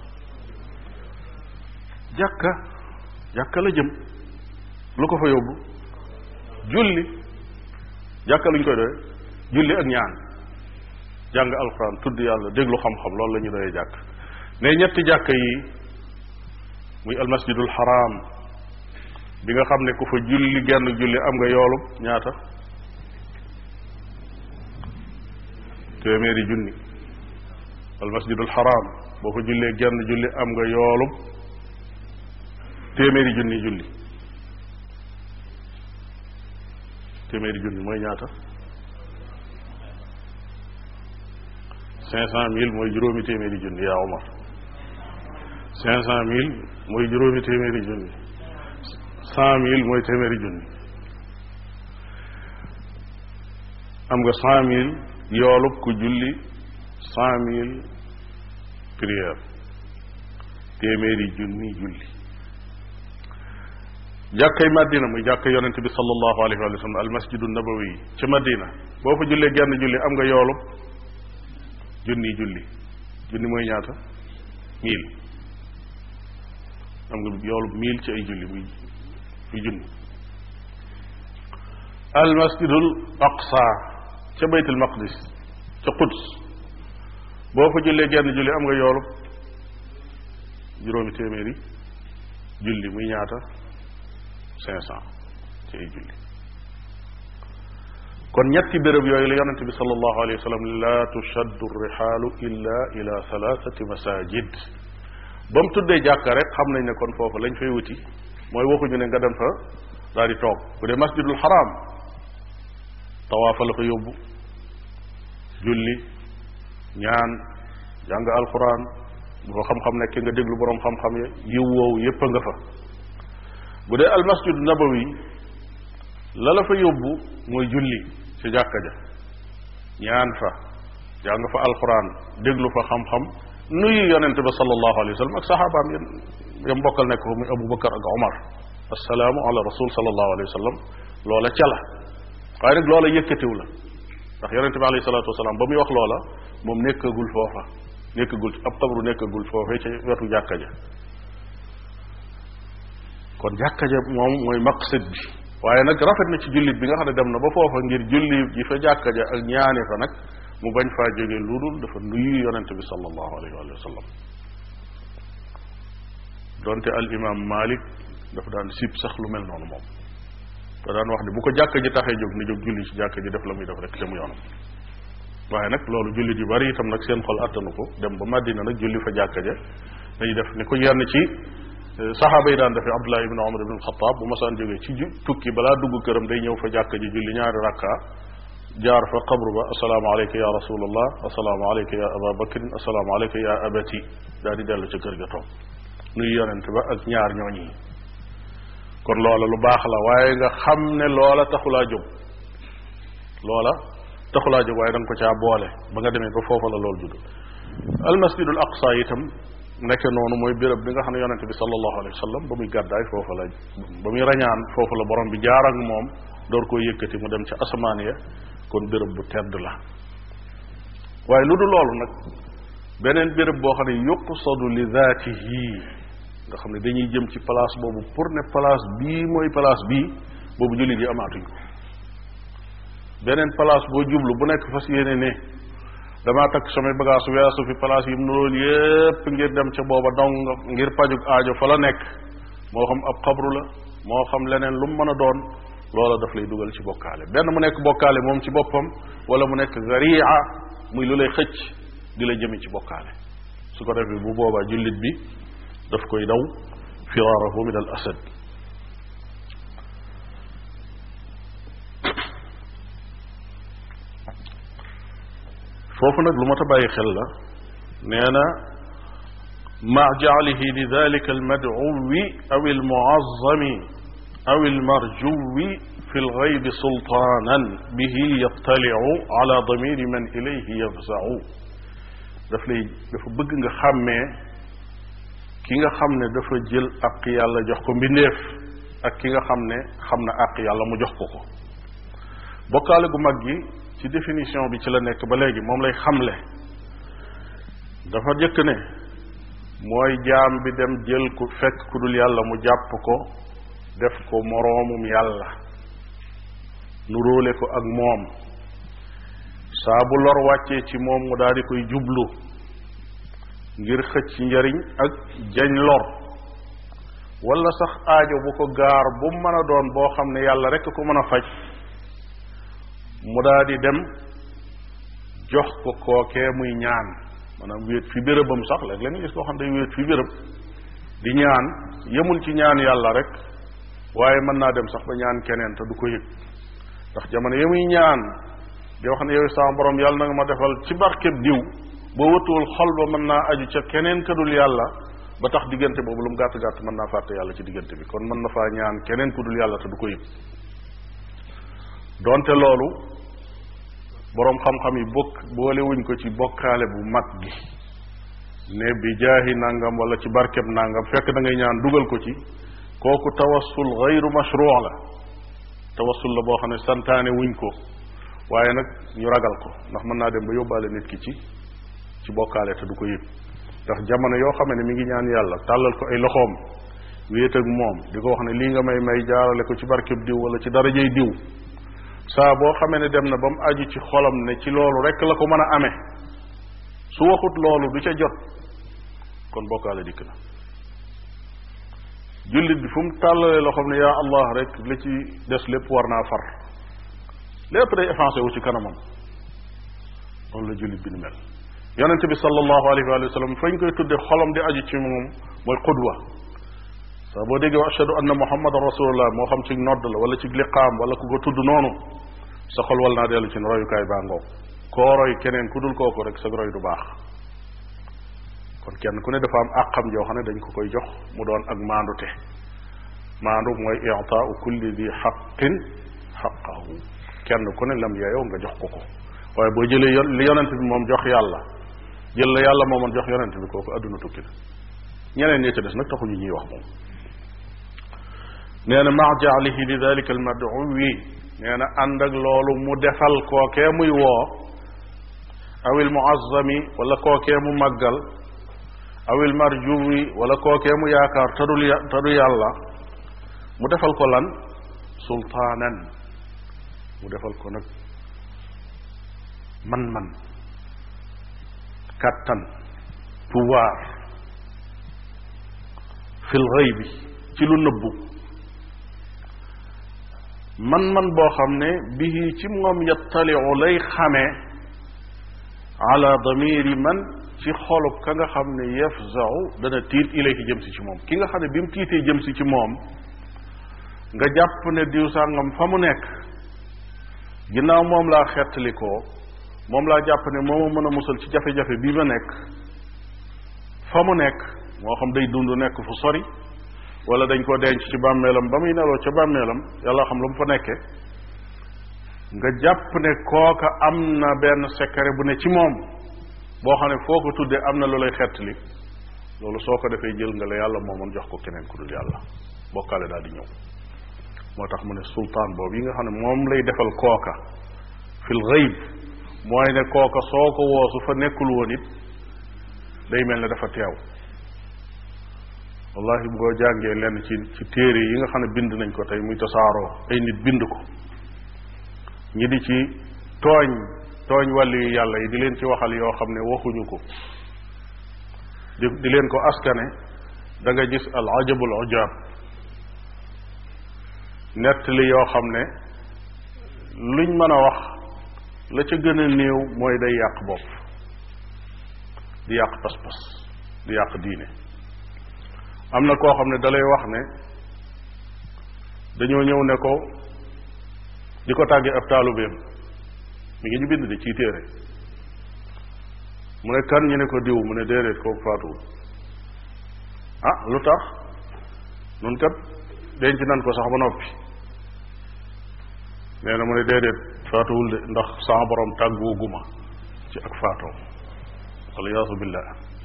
jàkka jàkka la jëm lu ko fa yóbbu julli jàkka luñ koy doye julli ak ñaan jàng alxuraan tudd yàlla déglu xam-xam loolu la ñu doyee jàkk ne ñetti jàkka yi muy almasjidul haram bi nga xam ne ku fa julli genn julli am nga yoolub ñaata téeméeri junni almasjidul haram boo fa jullee genn julli am nga yoolub téeméeri junni julli téeméeri junni mooy ñaata cinq cent mille mooy juróomi téeméeri junni yaa Omar cinq cent mille mooy juróomi téeméeri junni cent mille mooy téeméeri junni am nga cent mille yoolub ku julli cent mille prière téeméeri junni julli jàkkay Madina muy jàkka yonente bi sallallahu alayhi wa sallam al masjidu nabawi ci Madina boo fa jullee genn julli am nga yoolub junni julli junni mooy ñaata mille am nga yoolub mille ci ay julli muy muy junni al masjidul aqsa ca baytul maqdis ca Quds boo fa jullee genn julli am nga yoolub juróomi téeméeri julli muy ñaata cinq cent ci ay julli kon ñetti béréb yooyu la yonente bi sallallahu alayhi wa sallam la tushaddu rihaalu illa ila thalathati masajid ba mu tuddee jàkka rek xam nañ ne kon foofu lañ fay wuti mooy waxuñu ne nga dem fa daal di toog bu dee masjidul haram tawaafa la fa yóbbu julli ñaan jàng alquran bu fa xam-xam nekk nga déglu boroom xam-xam ya yiw woowu yépp a nga fa bu dee almasjid nabawi la la fa yóbbu mooy julli ci jàkka ja ñaan fa jàng fa alquran déglu fa xam-xam nuyu yonente ba sallallahu alayhi wa sallam ak saxaabaam yéen yam bokkal nekk fa muy Abu Bakar ak Omar assalaamu ala rasul sallallahu alayhi wa sallam loola ca la waaye nag loola yëkkatiw la ndax yonente bi alayhi salatu wasalaam ba muy wax loola moom nekkagul foofa nekkagul ab xabru nekkagul foofee ca wetu jàkka ja kon jàkka ja moom mooy maqsid bi waaye nag rafet na ci jullit bi nga xam ne dem na ba foofa ngir julli ji fa jàkka ja ak ñaane fa nag mu bañ faa jóge lu dul dafa nuyu yonente bi sallallahu alayhi wa sallam donte al imam malik dafa daan sib sax lu mel noonu moom da daan wax ne bu ko jàkka ji taxee jóg ni jóg julli ci jàkka ji def la muy def rek te mu yoonam waaye nag loolu jullit yu bari itam nag seen xol attanu ko dem ba Madina nag julli fa jàkka ja dañuy def ni ko yenn ci saxaaba yi daan defee Abdullah ibn Umar ibn Xataab bu masaan jógee ci tukki balaa dugg këram day ñëw fa jàkka ji julli ñaari rakka jaar fa qabru ba assalaamu aleyka ya rasulallah assalaamu aleyka ya aba bakrin assalaamu aleyka ya abati daal di dellu ca kër ga toog nuy yonent ba ak ñaar ñooñi kon loola lu baax la waaye nga xam ne loola taxulaa jóg loola taxulaa jóg waaye da nga ko caa boole ba nga demee ba foofa la loolu judd almasjidul aqsa itam nekk noonu mooy béréb bi nga xam ne yonente bi sallallahu alayhi wa sallam ba muy gàddaay foofa la ba muy rañaan foofa la borom bi jaar ak moom door koo yëkkati mu dem ca asamaan ya kon béréb bu tedd la waaye lu du loolu nag beneen béréb boo xam ne yuqsadu li zaatihi nga xam ne dañuy jëm ci place boobu pour ne place bii mooy place bii boobu jullit yi amaatuñ ko beneen place boo jublu bu nekk fas yéene ne damaa takk samay bagage weesu fi place yi mu loolu yépp ngir dem ca booba dong ngir pajug aajo fa la nekk moo xam ab xabru la moo xam leneen lu mu mën a doon loola daf lay dugal ci bokkaale benn mu nekk bokkaale moom ci boppam wala mu nekk garia muy lu lay xëcc di la jëmi ci bokkaale su ko defee bu boobaa jullit bi daf koy daw firaarahu min al asad foofu nag lu mat a bàyyi xel la nee na ma jaalihi li dalika almadcuwi aw almuazami aw almarjuwi fi lgaybi sultaanan bihi yattalicu ala damiri man ilayhi yafzacu daf lay dafa bëgg nga xàmmee ki nga xam ne dafa jël àq yàlla jox ko mbindeef ak ki nga xam ne xam na àq yàlla mu jox ko ko bokkaale gu mag gi ci définition bi ci la nekk ba léegi moom lay xamle dafa jëkk ne mooy jaam bi dem jël ku fekk ku dul yàlla mu jàpp ko def ko moroomum yàlla nu róole ko ak moom saa bu lor wàccee ci moom mu daal di koy jublu ngir xëcc njariñ ak jañ lor wala sax aajo bu ko gaar bu mën a doon boo xam ne yàlla rekk ko mën a faj mu daal di dem jox ko kookee muy ñaan maanaam wéet fi bérébam sax léeg la nga gis koo xam day wéet fi béréb di ñaan yemul ci ñaan yàlla rek waaye mën naa dem sax ba ñaan keneen te du ko yëg ndax jamono ya muy ñaan di wax ne yow sama borom yàlla na nga ma defal ci barkeb diw boo wëttuwul xol ba mën naa aju ca keneen ka dul yàlla ba tax diggante boobu lu mu gàtt gàtt mën naa fàtte yàlla ci diggante bi kon mën na faa ñaan keneen ku dul yàlla te du ko yëg donte loolu boroom xam-xam yi bokk boole wuñ ko ci bokkaale bu mag gi ne bi jaahi nangam wala ci barkeb nangam fekk da ngay ñaan dugal ko ci kooku tawassul gayru mashruu la tawassul la boo xam ne santaane wuñ ko waaye nag ñu ragal ko ndax mën naa dem ba yóbbaale nit ki ci ci bokkaale te du ko yëg ndax jamono yoo xam ne mi ngi ñaan yàlla tàllal ko ay loxoom wéet ak moom di ko wax ne lii nga may may jaarale ko ci barkeb diw wala ci darajay diw saa boo xamee ne dem na ba mu aju ci xolam ne ci loolu rek la ko mën a amee su waxut loolu du ca jot kon bokkaale dikk na jullit bi fu mu tàllalee loo xam ne yaa allah rek li ci des lépp war naa far lépp day effacé wu ci kanamam loolu la jullit bi ni mel yonente bi sallallahu alayhi wa sallam fañ koy tudde xolam di aju ci moom mooy qudwa saa boo déggee wa ashhadu anna muhammadan rasulullah moo xam ci nodd la wala ci liqaam wala ku ko tudd noonu sa xol wal naa dellu ci ne royukaay baa ngoog koo roy keneen ku dul kooku rek sa roy du baax kon kenn ku ne dafa am àqam joo xam ne dañ ko koy jox mu doon ak maandute maandu mooy i'taau kulli di xaqin xaqahu kenn ku ne lam yeeyoo nga jox ko ko waaye boo jëlee yon li yonent bi moom jox yàlla jël la yàlla moomoon jox yonent bi kooku adduna tukki na ñeneen ñi ca des nag taxuñu ñuy wax moom nee na maa jaalihi li dalika al maduwi nee na ànd ak loolu mu defal kookee muy woo awil muazzami wala kookee mu màggal awil marjuwi wala kookee mu yaakaar tadul tadu yàlla mu defal ko lan sultaanan mu defal ko nag man-man kàttan pouvoir fil ghaybi ci lu nëbbu man-man boo xam ne bihi ci moom yattaliu lay xamee ala damiri man ci xolub ka nga xam ne yafzau dana tiit ilayhi jëm si ci moom ki nga xam ne bi mu tiitee jëm si ci moom nga jàpp ne diw sàngam fa mu nekk ginnaaw moom laa xettalikoo moom laa jàpp ne moo ma mën a musal ci jafe-jafe bii ma nekk fa mu nekk moo xam day dund nekk fu sori wala dañ ko denc ci bàmmeelam ba muy neloo ca bàmmeelam yàlla xam lu mu fa nekke nga jàpp ne kooka am na benn secret bu ne ci moom boo xam ne foo ko tuddee am na lu lay xettali loolu soo ko defee jël nga la yàlla moomoon jox ko keneen ku dul yàlla bokkaale daal di ñëw moo tax mu ne sultaan boobu yi nga xam ne moom lay defal kooka fil ghaib mooy ne kooka soo ko woo su fa nekkul woon it day mel ne dafa teew wallahi boo jàngee lenn ci ci téere yi nga xam ne bind nañ ko tey muy tasaaroo ay nit bind ko ñi di ci tooñ tooñ wàllu yu yàlla yi di leen ci waxal yoo xam ne waxuñu ko di di leen ko askane da nga gis al ajabul ujab nettali yoo xam ne luñ mën a wax la ca gën a néew mooy day yàq bopp di yàq pas-pas di yàq diine am na koo xam ne dalay wax ne dañoo ñëw ne ko di ko tàggee ab taalubeem mi ngi ñu bind di ciy téere mu ne kan ñu ne ko diw mu ne déedéet kooku faatuwul ah lu tax nun kat denc nan ko sax ba noppi nee na mu ne déedéet faatuwul de ndax sama borom tàggoo guma ci ak faatoom waliyaasu billah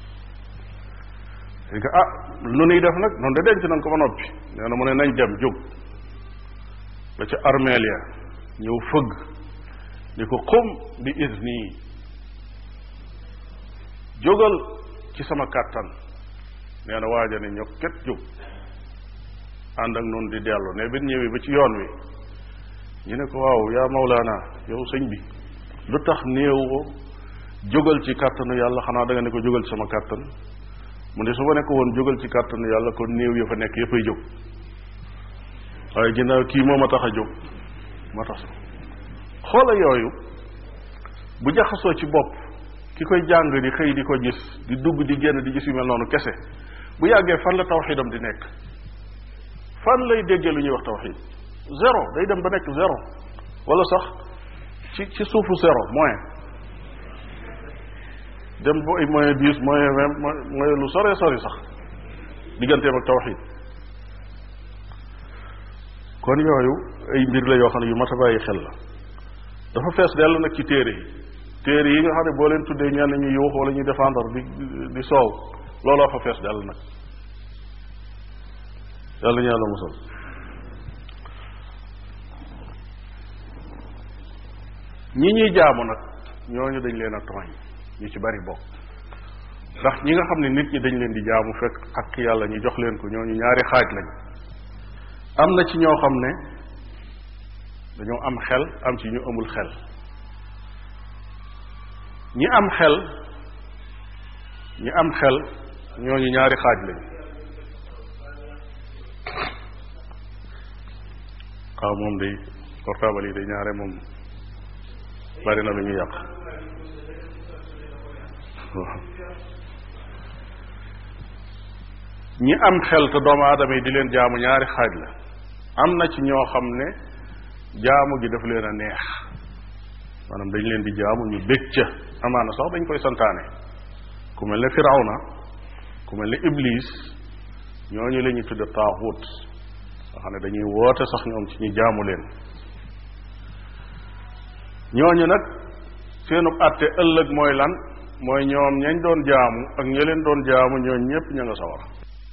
dañ ko ah lu nuy def nag noonu de denc nan ko ba noppi nee na mu ne nañ dem jóg ba ca armeel ya ñëw fëgg ni ko xum bi izni jógal ci sama kàttan nee na waaja ne ñoo ket jóg ànd ak noonu di dellu ne bi ñëwee ba ci yoon wi ñu ne ko waaw yaa mawlaana yow sëñ bi lu tax néew ko jógal ci kàttanu yàlla xanaa da nga ne ko jógal ci sama kàttan mu ne su ma nekk woon jógal ci kàttanu yàlla kon néew ya fa nekk yëppay jóg waaye ginnaaw kii moo ma tax a jóg ma tax xoola yooyu bu jaxasoo ci bopp ki koy jàng di xëy di ko gis di dugg di génn di gis yu mel noonu kese bu yàggee fan la tawxidam di nekk fan lay déggee lu ñuy wax tawxid zéro day dem ba nekk zéro wala sax ci ci suufu zéro moins dem ba ay moyen dix moyen vingt moyen lu sore sori sax digganteem ak tawxid kon yooyu ay mbir la yoo xam ne yu mat a bàyyi xel la dafa fees dell nag ci téere yi téere yi nga xam ne boo leen tuddee ñenn ñu yuux wala ñuy défendre di di soow looloo fa fees dell nag yàlla ñu yàlla musal ñi ñuy jaamu nag ñooñu dañ leen a tooñ ñu ci bari bokk ndax ñi nga xam ne nit ñi dañ leen di jaamu fekk ak yàlla ñu jox leen ko ñooñu ñaari xaaj lañ am na ci ñoo xam ne dañoo am xel am ci ñu amul xel ñi am xel ñi am xel ñooñu ñaari xaaj lañ waaw moom day portable yi day ñaare moom bari na lu ñu yàq ñi am xel te doomu aadama yi di leen jaamu ñaari xaaj la am na ci ñoo xam ne jaamu gi daf leen a neex maanaam dañ leen di jaamu ñu bég ca amaana sax dañ koy santaane ku mel ne firawna ku mel ne iblis ñooñu la ñuy tudde taaxut nga xam ne dañuy woote sax ñoom ci ñu jaamu leen ñooñu nag seenu àtte ëllëg mooy lan mooy ñoom ñañ doon jaamu ak ña leen doon jaamu ñooñ ñépp ña nga sawar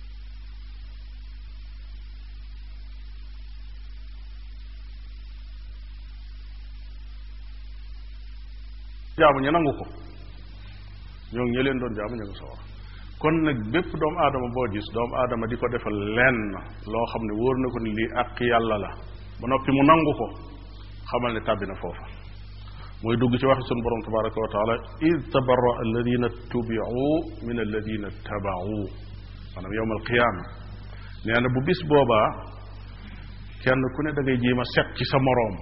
jaamu ña nangu ko ñoo ña leen doon jaamu ña nga sawar kon nag bépp doomu aadama boo gis doomu aadama di ko defal lenn loo xam ne wóor na ko ni lii àq yàlla la ba noppi mu nangu ko xamal ne tàbbi na foofa mooy dugg ci waxi sunu borom tabaraka wa taala id tabarra alladina tubiu min alladina tabaau maanaam yowm alqiyaama nee na bu bis boobaa kenn ku ne da ngay jéem a set ci sa moroom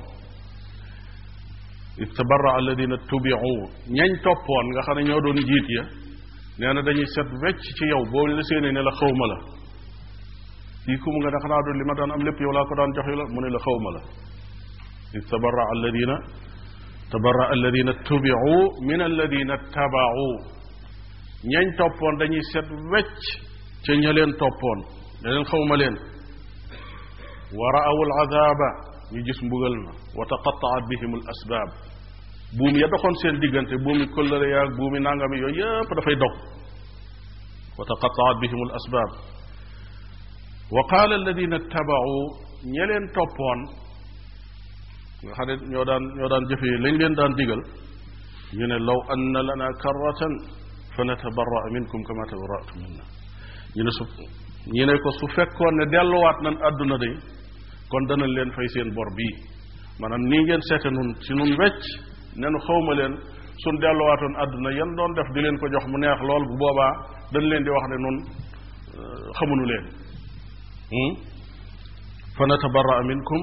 id tabarra alladina tubiu ñañ toppoon nga xam ne ñoo doon jiit ya nee na dañuy set wecc ci yow boo la séenee ne la xawma la kii ku mu nga ne xanaa doon li ma daan am lépp yow laa ko daan jox la mu ne la xawma la id tabarra alladina tabarra alladina tubiu min alladina tabaau ñañ toppoon dañuy set wecc ca ña leen toppoon ne leen xawma leen wa raaw alazaba ñu gis mbugal na wa taqataat bihim al asbaab buum ya doxoon seen diggante buumi kollëre yaag buumi nangami yooyu yépp dafay dog wa taqataat bihim al asbaab wa qaala alladina tabaau ña leen toppoon nga xam ne ñoo daan ñoo daan jëfee lañ leen daan digal ñu ne law anna lana karratan fa natabarra minkum kama tabarratum minna ñu ne su ñu ne ko su fekkoon ne delluwaat nan àdduna de kon danañ leen fay seen bor bii maanaam nii ngeen seete nun ci nun wecc ne nu xawma leen suñ delluwaatoon àdduna yan doon def di leen ko jox mu neex lool bu boobaa dañ leen di wax ne nun xamunu leen fa natabarra minkum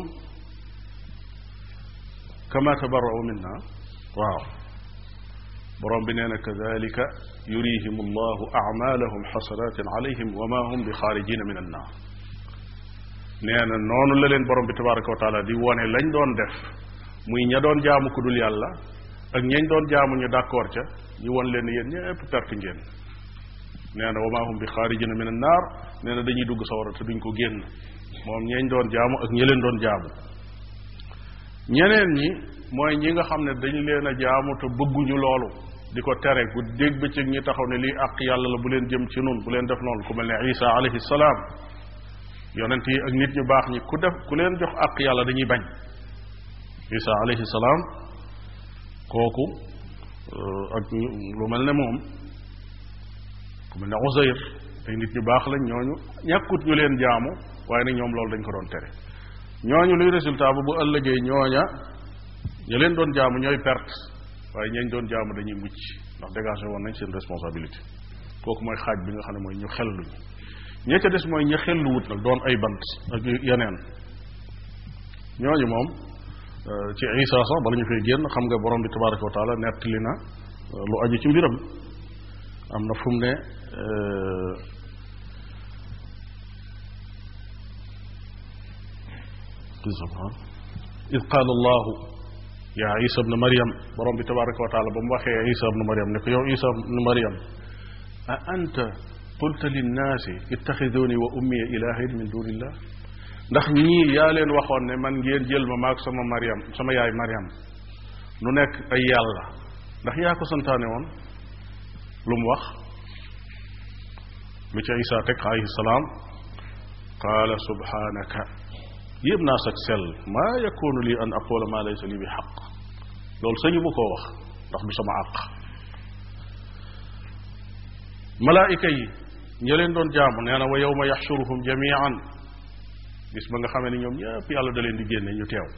kama tabarra'u minna waaw borom bi nee na kadalika yurihim allahu amalahum xasaratin alayhim wa ma hum bi xaarijina min annaar nee na noonu la leen borom bi tabaraka wa taala di wone lañ doon def muy ña doon jaamu ku dul yàlla ak ñañ doon jaamu ñu d'accord ca ñu won leen yéen ñëpp perte ngeen nee na wa ma hum bi xaarijina min annaar nee na dañuy dugg sawara te duñ ko génn moom ñañ doon jaamu ak ña leen doon jaamu ñeneen ñi mooy ñi nga xam ne dañ leen a jaamu te bëgguñu loolu di ko tere gu dégg bëccëg ñi taxaw ne lii àq yàlla la bu leen jëm ci nun bu leen def noonu ku mel ne isa alayhi salaam yonent yi ak nit ñu baax ñi ku def ku leen jox àq yàlla dañuy bañ isa alayhi salaam kooku ak lu mel ne moom ku mel ne Uzayr ay nit ñu baax lañ ñooñu ñàkkut ñu leen jaamu waaye nag ñoom loolu dañ ko doon tere ñooñu luy résultat ba bu ëllëgee ñooña ña leen doon jaamu ñooy perte waaye ñañ doon jaamu dañuy mucc ndax dégagé woon nañ seen responsabilité kooku mooy xaaj bi nga xam ne mooy ñu xelluñu ña ca des mooy ña xelluwut nag doon ay bant ak yeneen ñooñu moom ci isa sax bala ñu fay génn xam nga borom bi tabaraka wa taala nettali na lu aju ci mbiram am na fu mu ne إذ قال الله yaa isa ibnu mariam borom bi tabaraka wa taala ba mu waxee isa ibnu mariam ne ko yow isa ibnu mariam a anta qulta linnaasi ittaxiduni wa ummiya ilahin min dunillah ndax ñii yaa leen waxoon ne man ngeen jël ma maag sama mariam sama yaay mariam nu nekk ay yàlla ndax yaa ko santaane woon lu mu wax lu ca isa teg alayhi salaam qaala subhanaka yëpp naa sag sell maa yakunu lii an aqula maa laysa lii bi xaq loolu sañu mu koo wax ndax du sama àq malaayika yi ña leen doon jaamu nee na wa yawma yaxshuruhum jamian bis ba nga xamee ne ñoom ñëpp yàlla da leen di génne ñu teew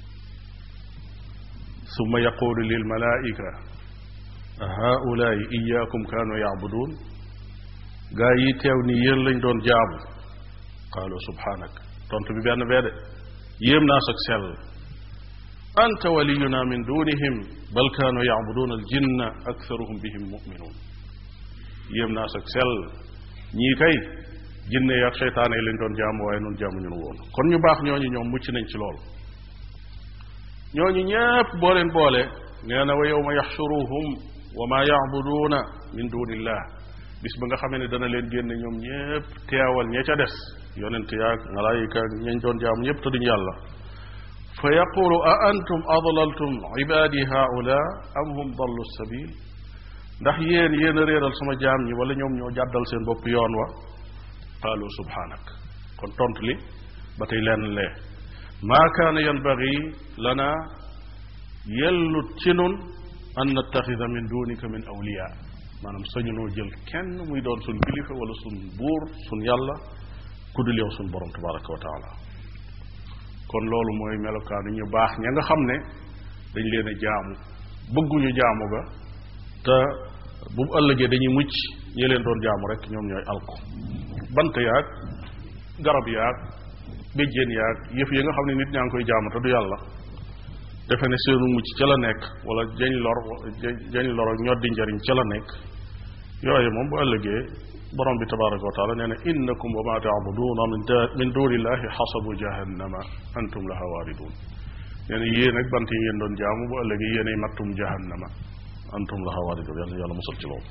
summa yaqulu lil malaika a haulaai iyakum kaanu yacbuduun gaa yi teew ni yéen lañ doon jaamu qaalu subhanak tontu bi benn bee de yéem naa sag sell anta waliyuna min dunihim bal kaanu yacbuduuna aljinna aktharuhum bihim muminuun yéem naa sag sell ñii kay jinne yaag seytaane yi lañ doon jaamu waaye nun jaamu ñun woon kon ñu baax ñooñu ñoom mucc nañ ci lool ñooñu ñépp boo leen boole nee na wa yawma yaxshuruhum wa ma yacbuduuna min dunillah bis ba nga xamee ne dana leen génne ñoom ñépp teewal ña ca des yonent yaag malaayika ñañ doon jaamu ñépp te duñ yàlla fa yaqulu a antum adlaltum ibadi haula am hum dallu sabil ndax yéen yéen a réeral sama jaam ñi wala ñoom ñoo jàddal seen bopp yoon wa qaalu subhanak kon tontu li ba tey lenn lee maa kaana yanbagi lana yellut ci nun an nattaxida min dunika min awliya maanaam sañu noo jël kenn muy doon suñ kilifa wala suñ buur suñ yàlla ku dul yow suñ borom tabaraka wa taala kon loolu mooy melokaanu ñu baax ña nga xam ne dañ leen a jaamu bëgguñu jaamu ga te bu mu ëllëgee dañuy mucc ñi leen doon jaamu rek ñoom ñooy alko bant yaag garab yaag béjjéen yaag yëf yi nga xam ne nit ñaa ngi koy jaamu te du yàlla defe ne seenu mucc ca la nekk wala jañ lor jañ lor ak ñoddi njariñ ca la nekk yooyu moom bu ëllëgee borom bi tabaraka wa taala nee na innakum wa ma taabuduuna min dunillahi xasabu jahannama antum laha waaridun nee na yéen ak bant yi ngeen doon jaamu bu ëllëgee yéenay mattum jahannama antum laha waaridun yàlla yàlla musal ci loolu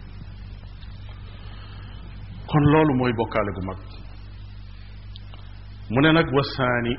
kon loolu mooy bokkaale gu mag mu ne nag wasaani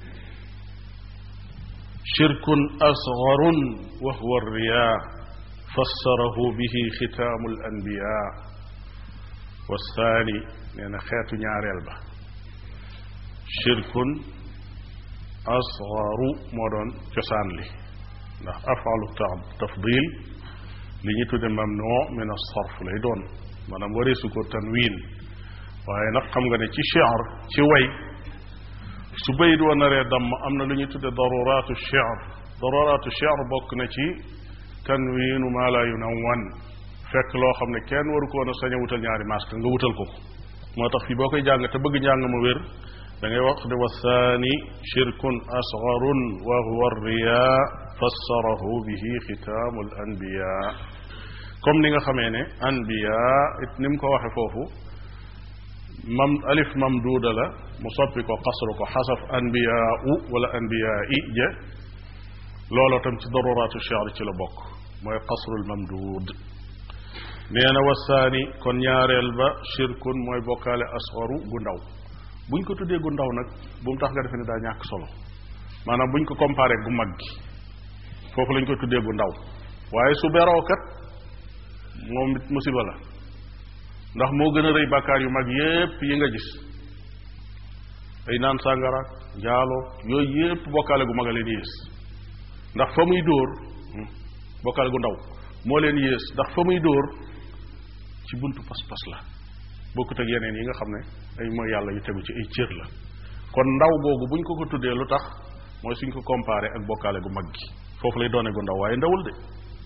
shirkun asgarun wa huwa riya fassarahu bihi xitaamu al anbiya wasaani nee na xeetu ñaareel ba shirkun asgaru moo doon cosaan li ndax afalu tafdil li ñu tudde mamnu min as-sarf lay doon maanaam wareesu ko tanwin waaye nag xam nga ne ci shi'r ci way su bayit wa naree damm am na lu ñuy tudde daruraatu shi'r daruraatu shi'r bokk na ci tanwiinu maa laa yunawwan fekk loo xam ne kenn waru ko woon a sañ a wutal ñaari masque nga wutal ko ko moo tax fii boo koy jàng te bëgg njàng ma wér da ngay wax ne wa thani shirkun asgarun wa huwa riya fassarahu bihi xitaamu al anbiya comme ni nga xamee ne anbiya it ni mu ko waxe foofu mam alif mamduuda la mu soppi ko xasru ko xasaf anbiyaau wala anbiyaa i ja looloo tam ci daruraatu shi'r ci la bokk mooy xasrul mamduud nee na wasaani kon ñaareel ba shirkun mooy bokkaale asgaru gu ndaw buñ ko tuddee gu ndaw nag bu mu tax nga defe ne daa ñàkk solo maanaam buñ ko comparé gu mag gi foofu lañ koy tuddee gu ndaw waaye su beroo kat moom it musiba la ndax moo gën a rëy bàkkaar yu mag yépp yi nga gis ay naan sàngara njaalo yooyu yépp bokkaale gu mag a leen yées ndax fa muy dóor bokkaale gu ndaw moo leen yées ndax fa muy dóor ci buntu pas-pas la bokkut ak yeneen yi nga xam ne ay mooy yàlla yu tegu ci ay cër la kon ndaw googu buñ ko ko tuddee lu tax mooy suñ ko comparé ak bokkaale gu mag gi foofu lay doone gu ndaw waaye ndawul de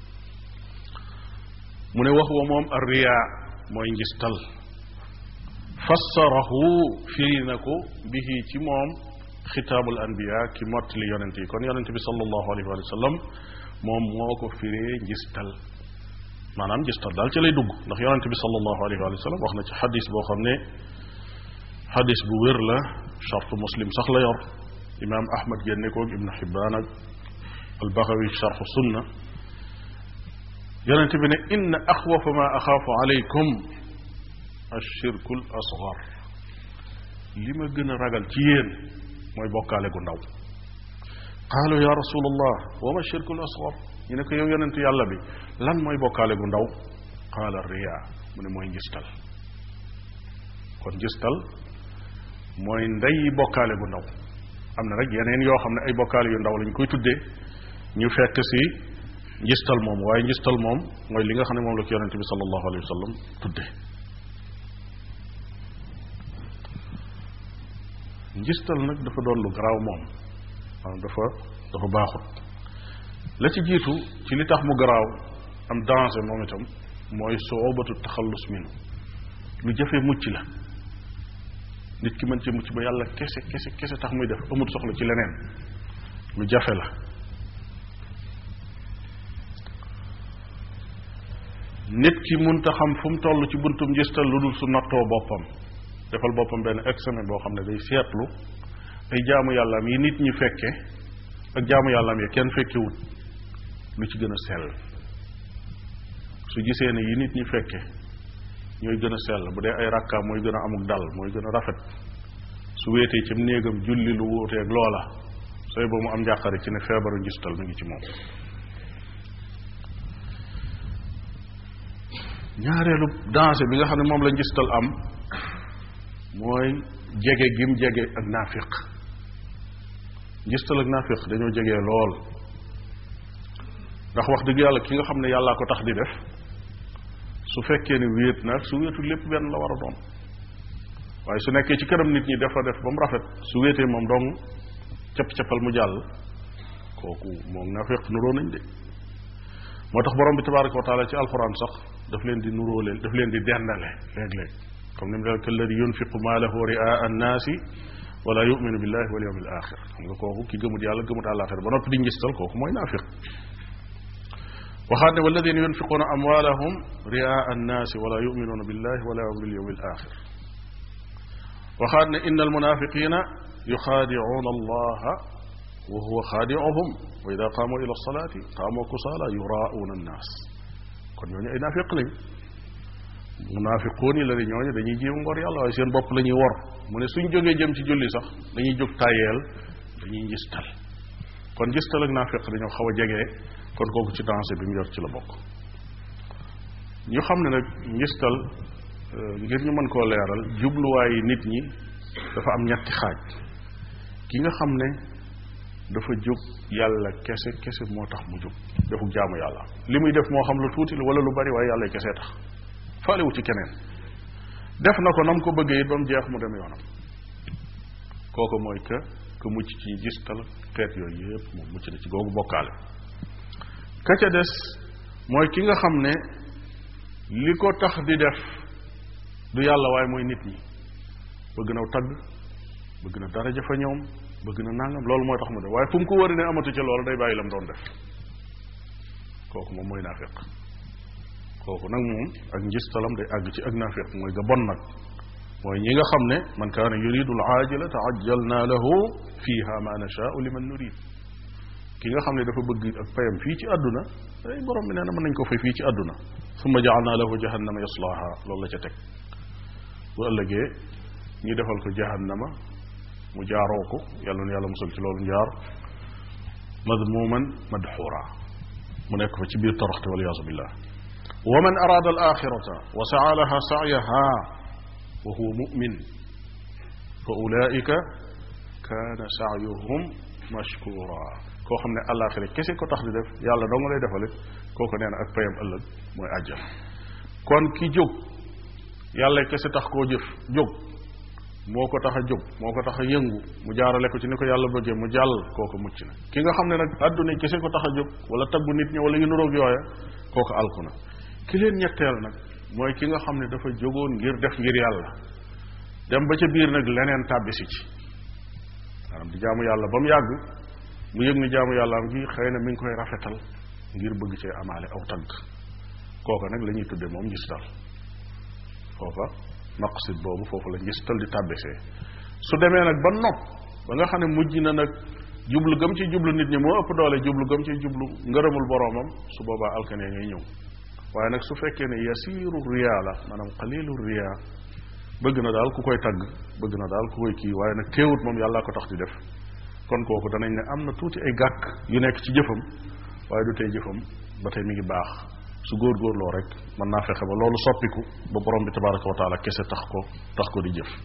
mu ne wax wa moom arriya mooy njistal fassarahu firi na ko bihi ci moom xitaabul anbiya ki mottali yonent yi kon yonent bi sallallahu alayhi wa sallam moom moo ko firee njistal maanaam njistal daal ci lay dugg ndax yonent bi sallallahu alayhi wa sallam wax na ci xadis boo xam ne xadis bu wér la charte muslim sax la yor imaam ahmad génne koog ibnu xibbaan ak albaxawi charxu sunna yonente bi ne inna axwafa ma axaafu alaykum ashirku l asgar li ma gën a ragal ci yéen mooy bokkaale gu ndaw qaalu ya rasulallah wa ma shirku l asgar ñu ne ko yow yonent yàlla bi lan mooy bokkaale gu ndaw qaala riya mu ne mooy njistal kon njistal mooy ndeyi bokkaale gu ndaw am na rek yeneen yoo xam ne ay bokkaale yu ndaw lañ koy tuddee ñu fekk si njistal moom waaye njistal moom mooy li nga xam ne moom la ko yonente bi sallallahu alayhi wa sallam tudde njistal nag dafa doon lu garaaw moom maanaam dafa dafa baaxut la ci jiitu ci li tax mu garaaw am danger moom itam mooy soobatu taxallus minu lu jafee mucc la nit ki mën ci mucc ba yàlla kese kese kese tax muy def amut soxla ci leneen lu jafe la nit ki munta xam fu mu toll ci buntum njistal lu dul su nattoo boppam defal boppam benn examen boo xam ne day seetlu ay jaamu yàllaam yi nit ñi fekke ak jaamu yàllaam yi kenn fekkewut lu ci gën a sell su gisee ne yi nit ñi fekke ñooy gën a sell bu dee ay rakkaam mooy gën a amuk dal mooy gën a rafet su wéetee ci néegam julli lu wuuteeg loola sooy ba mu am njàqare ci ne feebaru njistal mi ngi ci moom ñaareelu danger bi nga xam ne moom la njistal am mooy jege gim jege ak naafiq njistal ak naafiq dañoo jege lool ndax wax dëgg yàlla ki nga xam ne yàllaa ko tax di def su fekkee ne wéet na su wéetul lépp benn la war a doon waaye su nekkee ci kanam nit ñi dafa def ba mu rafet su wéetee moom dong capp-cappal mu jàll kooku moom naafiq nuroo nañ de moo tax borom bi tabaraka wa taala ci alxuraan sax daf leen di nuróo leen daf leen di dendale léeg-léeg comme ni mu dal kalladi yunfiqu maalahu riaa annaasi wala yuminu billahi wal yawmil axir xam nga kooku ki gëmut yàlla gëmut àllaaxira ba noppi di ngistal kooku mooy naafiq waxaat ne walladina yunfiquuna amwaalahum riaa annaasi wala yuminuuna billahi wala bil yawmil axir waxaat ne inna almunafiqina yuxaadicuuna allaha wa huwa xaadicuhum wa ida qaamu ila alsalaati qaamu kusaala yuraauuna annaas kon ñooñu ay naafiq lañ munaafiquun yi la ne ñooñu dañuy jéem ngor yàlla waaye seen bopp la ñuy wor mu ne suñ jógee jëm ci julli sax dañuy jóg tàyyeel dañuy njistal kon njistal ak naafiq dañoo xaw a jege kon kooku ci danger bi mu yor ci la bokk ñu xam ne nag njistal ngir ñu mën koo leeral jubluwaayi nit ñi dafa am ñetti xaaj ki nga xam ne dafa jóg yàlla kese kese moo tax mu jóg defu jaamu yàlla li muy def moo xam lu tuuti la wala lu bari waaye yàlla kese tax faalewu ci keneen def na ko nam ko bëggee it ba mu jeex mu dem yoonam kooku mooy que que mucc ci gistal xeet yooyu yëpp moom mucc na ci googu bokkaale ka ca des mooy ki nga xam ne li ko tax di def du yàlla waaye mooy nit ñi bëgg na tagg bëgg na daraja fa ñoom bëgg na nangam loolu mooy tax mu def waaye fu mu ko wari ne amatu ca loolu day bàyyi lam doon def kooku moom mooy naafiq kooku nag moom ak njistalam day àgg ci ak naafiq mooy ga bon nag mooy ñi nga xam ne man kaana yuridu al aajila taajjalna lahu fiha ma nashaau liman nurid ki nga xam ne dafa bëgg ak payam fii ci àdduna ay borom bi nee na mën nañ ko fay fii ci àdduna summa jaalna lahu jahannama yaslaha loolu la ca teg bu ëllëgee ñi defal ko jahannama mu jaaroo ko yàlla na yàlla musal ci loolu njaar madmuman madxura mu nekk fa ci biir toroxte waliyaasu billah wa man araada al axirata wa saa laha saayaha wa huwa mumin fa ulaika kaana saayuhum mashkura koo xam ne àllaaxira kese ko tax di def yàlla doo nga lay defale kooku nee na ak payam ëllëg mooy àjjana kon ki jóg yàlla kese tax koo jëf jóg moo ko tax a jóg moo ko tax a yëngu mu jaarale ko ci ni ko yàlla bëggee mu jàll kooku mucc na ki nga xam ne nag àdduna kese ko tax a jóg wala taggu nit ñi wala yu nuroog yooya kooku alku na ki leen ñetteel nag mooy ki nga xam ne dafa jógoon ngir def ngir yàlla dem ba ca biir nag leneen tàbbisi ci maanaam di jaamu yàlla ba mu yàgg mu yëg ni jaamu yàlla am gi xëy na mi ngi koy rafetal ngir bëgg cee amaale aw tagg kooka nag la ñuy tudde moom ngistal foofa maqsid boobu foofu la ngistal di tàbbisee su demee nag ba nopp ba nga xam ne mujj na nag jublu gëm ci jublu nit ñi moo ëpp doole jublu gëm ci jublu ngërëmul boroomam su boobaa alkane ngay ñëw waaye nag su fekkee ne yasiru riya la maanaam qalilu riya bëgg na daal ku koy tagg bëgg na daal ku koy kii waaye nag teewut moom yàllaa ko tax di def kon kooku danañ ne am na tuuti ay gàkk yu nekk ci jëfam waaye du tey jëfam ba tey mi ngi baax su góorgóorloo rek mën naa fexe ba loolu soppiku ba borom bi tabaraka wa taala kese tax ko tax ko di jëf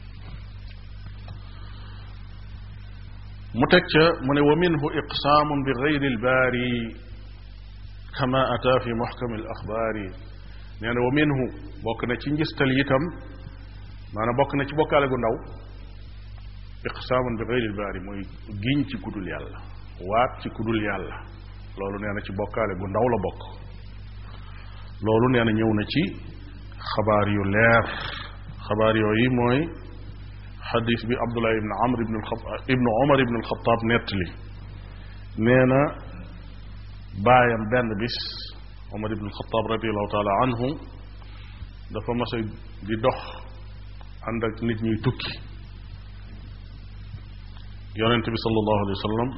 mu teg ca mu ne wa minhu iqsaamun bi gayri albaari kama ata fi muxkami al axbaari nee na wa minhu bokk na ci njistal itam maanaam bokk na ci bokkaale gu ndaw iqsaamun bi gayri albaari mooy giñ ci kudul yàlla waat ci kudul yàlla loolu nee na ci bokkaale gu ndaw la bokk loolu nee na ñëw na ci xabaar yu leer xabaar yooyu mooy xadis bi abdullah ibn amr ibn ibn omar ibn alxataab nettali nee na baayam benn bis omar ibn alxataab radiallahu taala anhu dafa mas a di dox ànd ak nit ñuy tukki yonent bi sallallahu alayhi wa sallam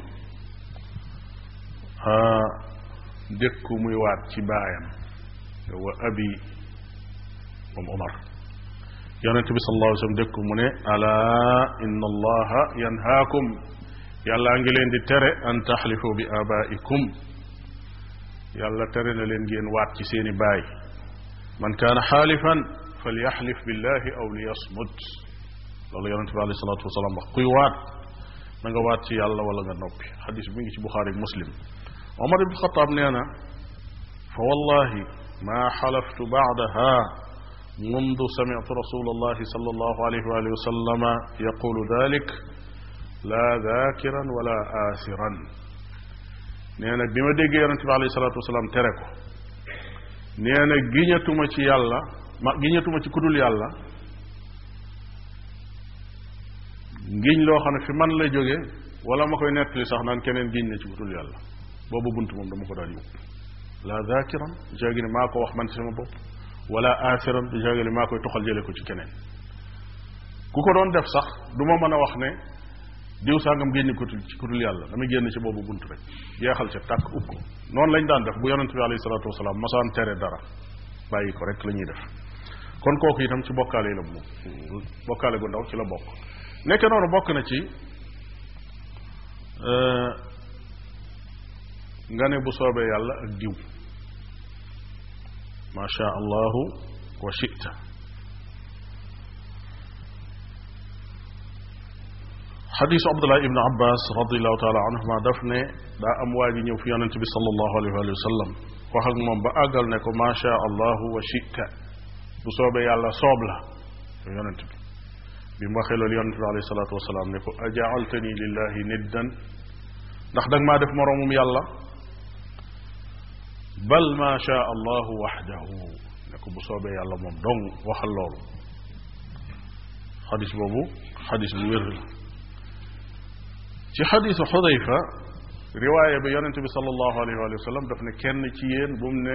dékku muy waat ci baayam wa abi moom omar yonent bi sallallahu alayhi wa sallam dékku mu ne ala inna allaha yanhaakum yàllaa ngi leen di tere an taxlifu bi abaikum yàlla tere na leen ngeen waat ci seeni baay man kaana xaalifan falyaxlif billahi aw liyasmut loolu yonent bi alayhi salatu wasalaam wax kuy waat na nga waat ci yàlla wala nga noppi xadis bi ngi ci buxaari muslim omar ibn xataab nee na fa wallahi ma xalaftu baadaha mundu samitu rasul allahi sal allahu alayhi wa alihi wa sallama yaqulu dalik la dakiran wala aasiran nee na bi ma déggee yonente bi alayhi salatu wasalaam tere ko nee na giñatuma ci yàlla ma giñatuma ci kudul yàlla ngiñ loo xam ne fi man lay jóge wala ma koy nettali sax naan keneen giñ na ci kudul yàlla boobu bunt moom dama ko daan yóbbu la dakiran du jaagi ne maa ko wax man ci sama bopp wala aasiran du jaagi ne maa koy toxal jële ko ci keneen ku ko doon def sax du ma mën a wax ne diw sàngam génn ko ci kudul yàlla damay génn ci boobu bunt rek jeexal ca tàkk ub ko noonu lañ daan def bu yonente bi alayhi salatu wasalaam masaan tere dara bàyyi ko rek la ñuy def kon kooku itam ci bokkaale yi la mu bokkaale gu ndaw ci la bokk nekk noonu bokk na ci nga ne bu soobee yàlla ak diw ma sha allahu wa shita xadisu abdullah ibn abbas radiallahu taala anhuma daf ne daa am waa ji ñëw fi yonente bi salallahu alayhi wa sallam wax ak moom ba àggal ne ko ma sha allahu wa shita bu soobee yàlla soob la yow yonente bi bi mu waxee loolu yonente bi alayhi salatu wasalaam ne ko ajaaltani lillahi niddan ndax danga maa def moroomum yàlla bal ma sha allahu waxdahu ne ko bu soobee yàlla moom dong waxal loolu xadis boobu xadis bu wér la ci xadisu xudayfa riwaaya bi yonente bi salallahu alayhi wa sallam daf ne kenn ci yéen bu mu ne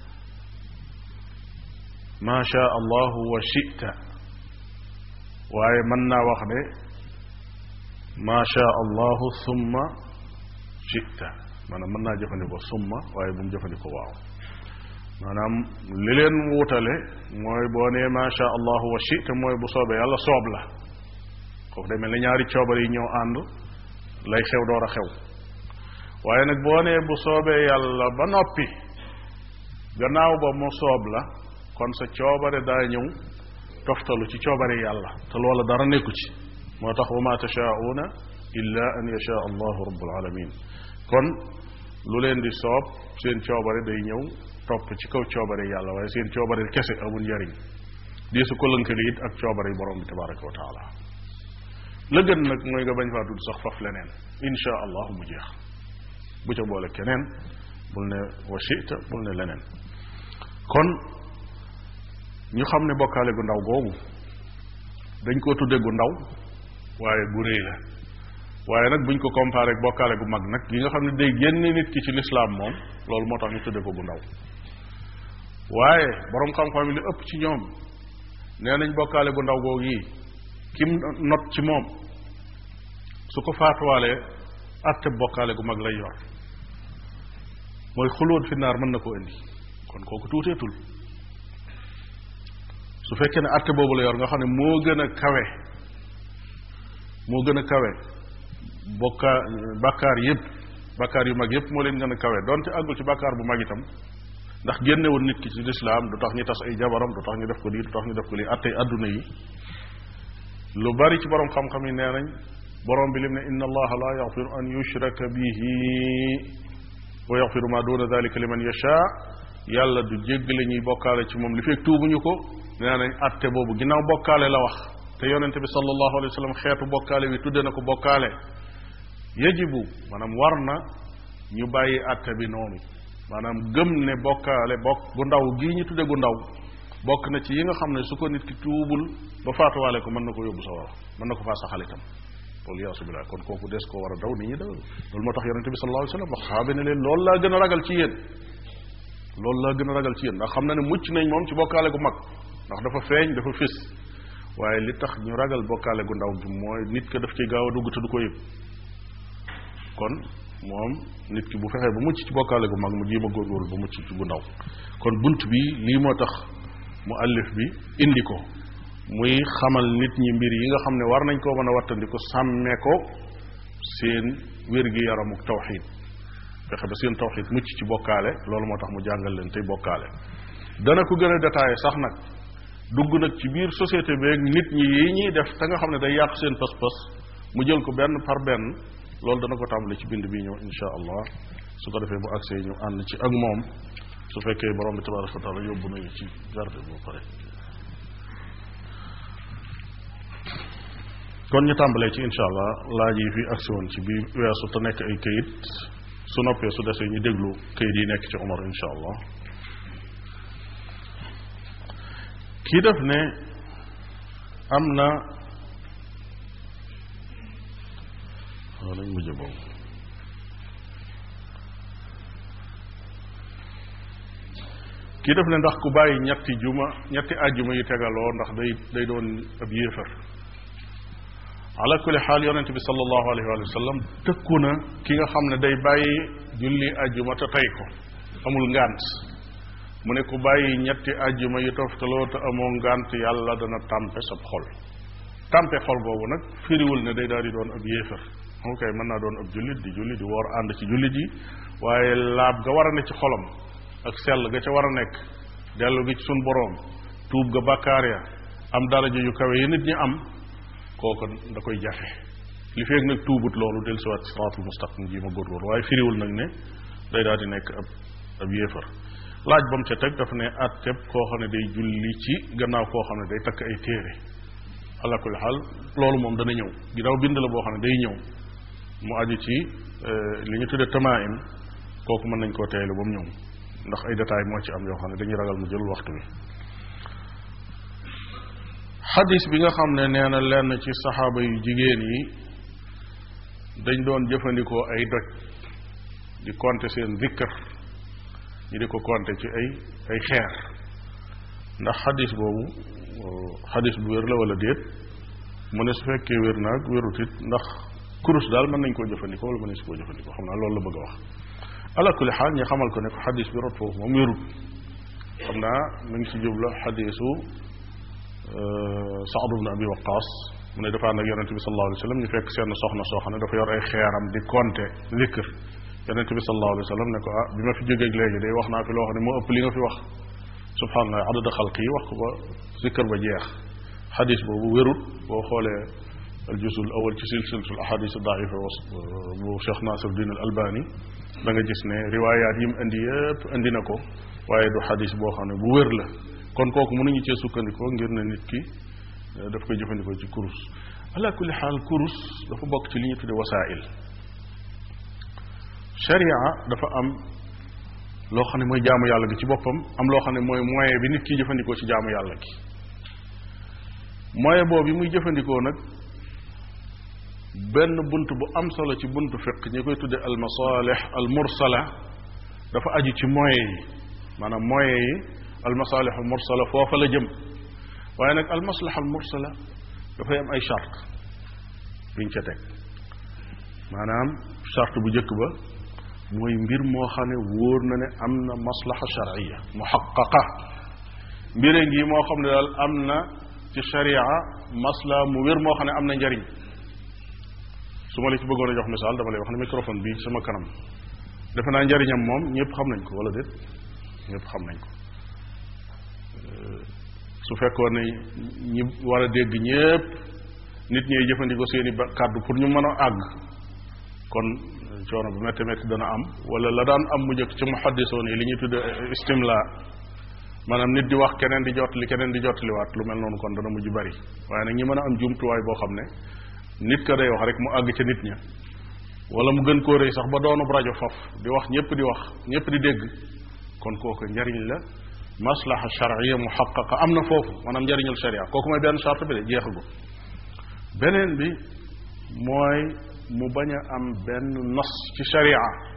ma sha allahu wa shita waaye mën naa wax ne ma sha allahu summa shita maanaam mën naa jëfandikoo summa waaye bu mu jëfandikoo waaw maanaam li leen wutale mooy boo nee ma sha allahu wa shita mooy bu soobee yàlla soob la kooku day mel ne ñaari coobar yi ñëw ànd lay xew door a xew waaye nag boo nee bu soobee yàlla ba noppi gannaaw ba mu soob la kon sa coobare daa ñëw toftalu ci coobare yàlla te loola dara nekku ci moo tax wa ma tashaauna illa an yasha allahu rabbul alamin kon lu leen di soob seen coobare day ñëw topp ci kaw coobare yàlla waaye seen coobare kese amul njariñ di su ko lënkale it ak coobare yi borom bi tabaraka wa taala la gën nag mooy nga bañ faa tudd sax faf leneen insha allah mu jeex bu ca boole keneen bul ne wa shita bul ne leneen kon ñu xam ne bokkaale gu ndaw googu dañ koo tudde gu ndaw waaye gu réy la waaye nag buñ ko comparé ak bokkaale gu mag nag yi nga xam ne day génne nit ki ci lislaam moom loolu moo tax ñu tudde ko gu ndaw waaye boroom xam-xam yi li ëpp ci ñoom nee nañ bokkaale gu ndaw googu yi kim not ci moom su ko faatuwaalee atte bokkaale gu mag lay yor mooy xulóot fi naar mën na koo indi kon kooku tuuteetul su fekkee ne atte boobu la yor nga xam ne moo gën a kawe moo gën a kawe bokkaar bàkkaar yépp bàkkaar yu mag yépp moo leen gën a kawe donte àggul ci bàkkaar bu mag itam ndax génnewul nit ki ci lislaam du tax ñu tas ay jabaram du tax ñu def ko lii du tax ñu def ko lii attey adduna yi lu bari ci borom xam-xam yi nee nañ borom bi lim ne inna allaha la yaxfiru an yushraka bihi wa yaxfiru ma duna dalika liman yasha yàlla du jéggale ñuy bokkaale ci moom li fekk tuubuñu ko nee nañ atte boobu ginnaaw bokkaale la wax te yonente bi sallallahu alayhi wa sallam xeetu bokkaale bi tudde na ko bokkaale yajibu maanaam war na ñu bàyyi atte bi noonu maanaam gëm ne bokkaale bokk gu ndaw gii ñu tudde gu ndaw bokk na ci yi nga xam ne su ko nit ki tuubul ba faatuwaale ko mën na ko yóbbu sa war mën na ko faa saxal itam loolu yaasu billah kon kooku des koo war a daw nit ñi daw loolu moo tax yonente bi sallallahu alayhi wa sallam wax saxaaba ne leen loolu laa gën a ragal ci yéen loolu laa gën a ragal ci yéen ndax xam na ne mucc nañ moom ci bokkaale gu mag ndax dafa feeñ dafa fés waaye li tax ñu ragal bokkaale gu ndaw gi mooy nit ka daf ci gaaw a dugg te du ko yëg kon moom nit ki bu fexee ba mucc ci bokkaale gu mag mu jiima góorgóorlu ba mucc ci gu ndaw kon bunt bi lii moo tax mu allif bi indi ko muy xamal nit ñi mbir yi nga xam ne war nañ koo mën a wattandiku sàmme ko seen wér-gi-yaramuk tawxid fexe ba seen tawxid mucc ci bokkaale loolu moo tax mu jàngal leen tey bokkaale dana ko gën a détaillé sax nag dugg nag ci biir société beeg nit ñi yi ñuy def te nga xam ne day yàq seen pas-pas mu jël ko benn par benn loolu dana ko tàmbali ci bind bi ñëw insha allah su ko defee bu agsee ñu ànd ci ak moom su fekkee borom bi tabaraka wa taala yóbbu nañu ci garde bu pare kon ñu tàmbalee ci insha allah laaj yi fi agsi woon ci biir weesu te nekk ay këyit su noppee su desee ñu déglu këyit yi nekk ci Omar insha allah kii def ne am na waaw nañ mujj boobu kii def ne ndax ku bàyyi ñetti juma ñetti àjjuma yu tegaloo ndax day day doon ab yéefar ala kulli xaal yonente bi sallallahu alayhi wa sallam tëkku na ki nga xam ne day bàyyi julli àjjuma te tey ko amul ngànt mu ne ku bàyyi ñetti àjjuma yu toftaloo te amoo ngànt yàlla dana tàmpe sab xol tàmpe xol boobu nag firiwul ne day daal di doon ab yéefar ok mën naa doon ab jullit di jullit di woor ànd ci jullit yi waaye laab ga war a ne ci xolam ak sell ga ca war a nekk dellu gi ci sun boroom tuub ga bàkkaar ya am daraja yu kawe yi nit ñi am kooku da koy jafe li feeg nag tuubut loolu del siwaat ci siraatul mustaqim ji ma góorgóorlu waaye firiwul nag ne day daal di nekk ab ab yéefar laaj ba mu ca teg daf ne atteb koo xam ne day julli ci gannaaw koo xam ne day takk ay téere ala kulli xaal loolu moom dana ñëw ginnaaw bind la boo xam ne day ñëw mu aju ci li ñu tudde tamaim kooku mën nañ koo teelu ba mu ñëw ndax ay détails moo ci am yoo xam ne dañuy ragal mu jël waxtu bi xadis bi nga xam ne nee na lenn ci saxaaba yu jigéen yi dañ doon jëfandikoo ay doj di compter seen zikkër ñu di ko compter ci ay ay xeer ndax xadis boobu xadis bu wér la wala déet mu ne su fekkee wér naag wérut it ndax kurus daal mën nañ koo jëfandikoo wala mën nañ si koo jëfandikoo xam naa loolu la bëgg a wax ala kulli xaal ñu xamal ko ne ko xadis bi rot foofu moom wérut xam naa mu ngi ci jubla xadisu Saad ibn Abi Waqaas mu ne dafa ànd ak yonente bi sallallahu alayhi wa sallam ñu fekk seen soxna soo xam ne dafa yor ay xeeram di compter zikr yonente bi sallallahu alayhi wa sallam ne ko ah bi ma fi jógeeg léegi day wax naa fi loo xam ne moo ëpp li nga fi wax subhanallah adada xalq yi wax ko ba zikr ba jeex xadis boobu wérut boo xoolee al jusul awal ci silsilatul ahadis daifa bu Cheikh Nasiruddin al Albani da nga gis ne riwaayaat yi mu indi yëpp indi na ko waaye du xadis boo xam ne bu wér la kon kooku mënuñu cee sukkandikoo ngir ne nit ki daf koy jëfandikoo ci kurus ala kulli xaal kurus dafa bokk ci li ñu tudde wasail sharia dafa am loo xam ne mooy jaamu yàlla gi ci boppam am loo xam ne mooy moyen bi nit ki jëfandikoo ci jaamu yàlla gi moyen boobu bi muy jëfandikoo nag benn bunt bu am solo ci buntu fiq ñi koy tudde al masalih al mursala dafa aju ci moyen yi maanaam moyen yi al masalih al mursala foofa la jëm waaye nag al maslaha al mursala dafay am ay charte yuñ ca teg maanaam charte bu njëkk ba mooy mbir moo xam ne wóor na ne am na maslaxa sharciya muxaqaqa mbire ngi moo xam ne daal am na ci sharia masla mu wér moo xam ne am na njariñ su ma la ci bëggoon a jox misaal dama lay wax ne microphone bii sama kanam defe naa njariñam moom ñëpp xam nañ ko wala déet ñëpp xam nañ ko su fekkoon ne ñi war a dégg ñëpp nit ñiy jëfandikoo seeni ba kàddu pour ñu mën a àgg kon coono bu métti métti dana am wala la daan am mu njëkk ci muhaddisoon yi li ñuy tudde istimla maanaam nit di wax keneen di jottali keneen di jottaliwaat lu mel noonu kon dana mujj bari waaye nag ñi mën a am jumtuwaay boo xam ne nit ka day wax rek mu àgg ca nit ña wala mu gën koo rëy sax ba doonub rajo faf di wax ñëpp di wax ñëpp di dégg kon kooku njariñ la maslaha charia muxaqaqa am na foofu maanaam njariñul sharia kooku mooy benn charte bi de jeexagu beneen bi mooy mu bañ a am benn nos ci sharia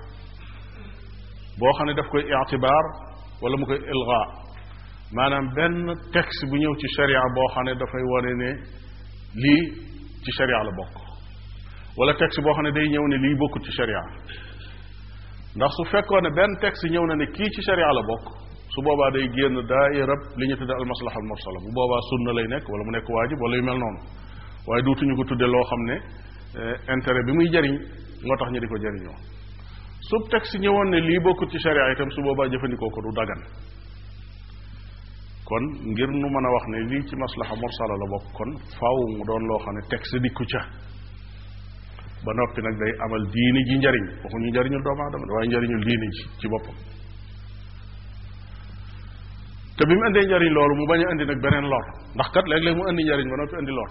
boo xam ne daf koy itibaar wala mu koy ilga maanaam benn texte bu ñëw ci sharia boo xam ne dafay wane ne lii ci sharia la bokk wala texte boo xam ne day ñëw ne lii bokkut ci sharia ndax su fekkoon ne benn texte ñëw na ne kii ci sharia la bokk su boobaa day génn daayirab li ñu tudde almaslaha almursala bu boobaa sunna lay nekk wala mu nekk waajib wala yu mel noonu waaye duutuñu ko tudde loo xam ne intérêt bi muy jariñ moo tax ñu di ko jariñoo su texte ñëwoon ne lii bokkut ci sharia itam su boobaa jëfandikoo ko du dagan kon ngir nu mën a wax ne lii ci maslaha mursala la bokk kon faaw mu doon loo xam ne texte dikku ca ba noppi nag day amal diini ji njariñ waxuñu njariñul doomu aadama waaye njariñul diini ji ci boppam te bi mu indee njariñ loolu mu bañ a indi nag beneen lor ndax kat léeg-léeg mu indi njariñ ba noppi indi lor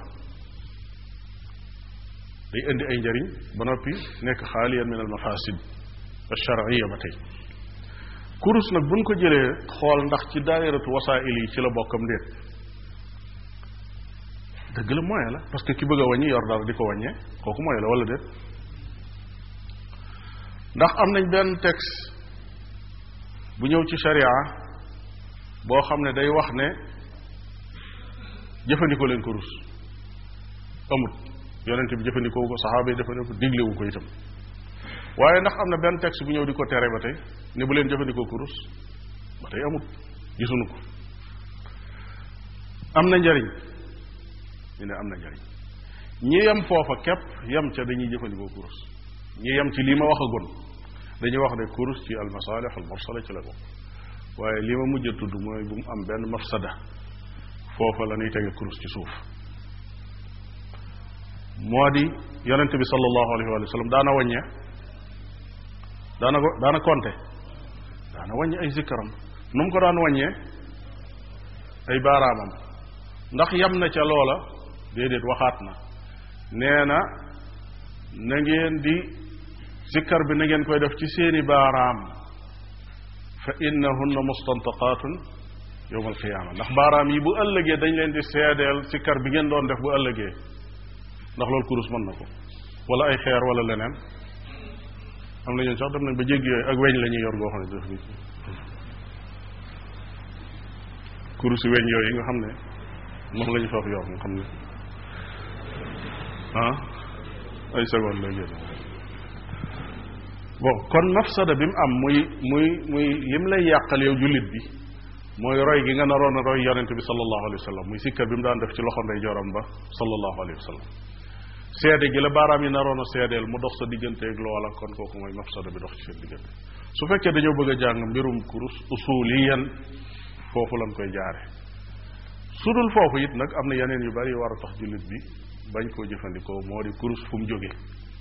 day indi ay njariñ ba noppi nekk xaaliyan min al mafasid alcharia ba tey kurus nag buñ ko jëlee xool ndax ci daairatu wasail yi ci la bokkam déet dëgg la moyen la parce que ki bëgg a wàññi yor dara di ko wàññee kooku moyen la wala déet ndax am nañ benn texte bu ñëw ci sharia boo xam ne day wax ne jëfandikoo leen kurus amut yonent bi jëfandikoo ko saxaaba yi jëfandikoo ko diglewu ko itam waaye ndax am na benn texte bu ñëw di ko tere ba tey ne bu leen jëfandikoo kurus ba tey amut gisuñu ko am na njariñ ñu ne am na njariñ ñi yem foofa képp yem ca dañuy jëfandikoo kurus ñi yem ci lii ma wax a gon dañuy wax ne kurus ci almasalix almursala ci la bokk waaye li ma mujj a tudd mooy bu mu am benn mafsada foofa la ñuy tege kurus ci suuf moo di yonente bi sallallahu alayhi wa sallam daana wàññe daana ko daana konte daana wàññe ay zikkaram nu mu ko daan wàññee ay baaraamam ndax yam na ca loola déedéet waxaat na nee na na ngeen di zikkar bi na ngeen koy def ci seeni baaraam fa innahunna mustantaqatun yowma alqiyaama ndax baaraam yi bu ëllëgee dañ leen di seedeel zikkar bi ngeen doon def bu ëllëgee ndax loolu kurus mën na ko wala ay xeer wala leneen am na ñun sax dem nañ ba jéggi yooyu ak weñ la ñuy yor goo xam ne def ni kurusi weñ yooyu nga xam ne moom la ñu foofu yor nga xam ne ah ay seconde lay génn bon kon mafsada bi mu am muy muy muy lim lay yàqal yow jullit bi mooy roy gi nga naroon a roy yonente bi sallallahu alayhi wa sallam muy sikkar bi mu daan def ci loxo ndey joram ba sallallahu alayhi wa sallam seede gi la baaraam yi naroon a seedeel mu dox sa digganteeg loola kon kooku mooy mafsada bi dox ci seen diggante su fekkee dañoo bëgg a jàng mbirum kurus usuliyan foofu lañ koy jaare su dul foofu it nag am na yeneen yu bari yu war a tax jullit bi bañ koo jëfandikoo moo di kurus fu mu jóge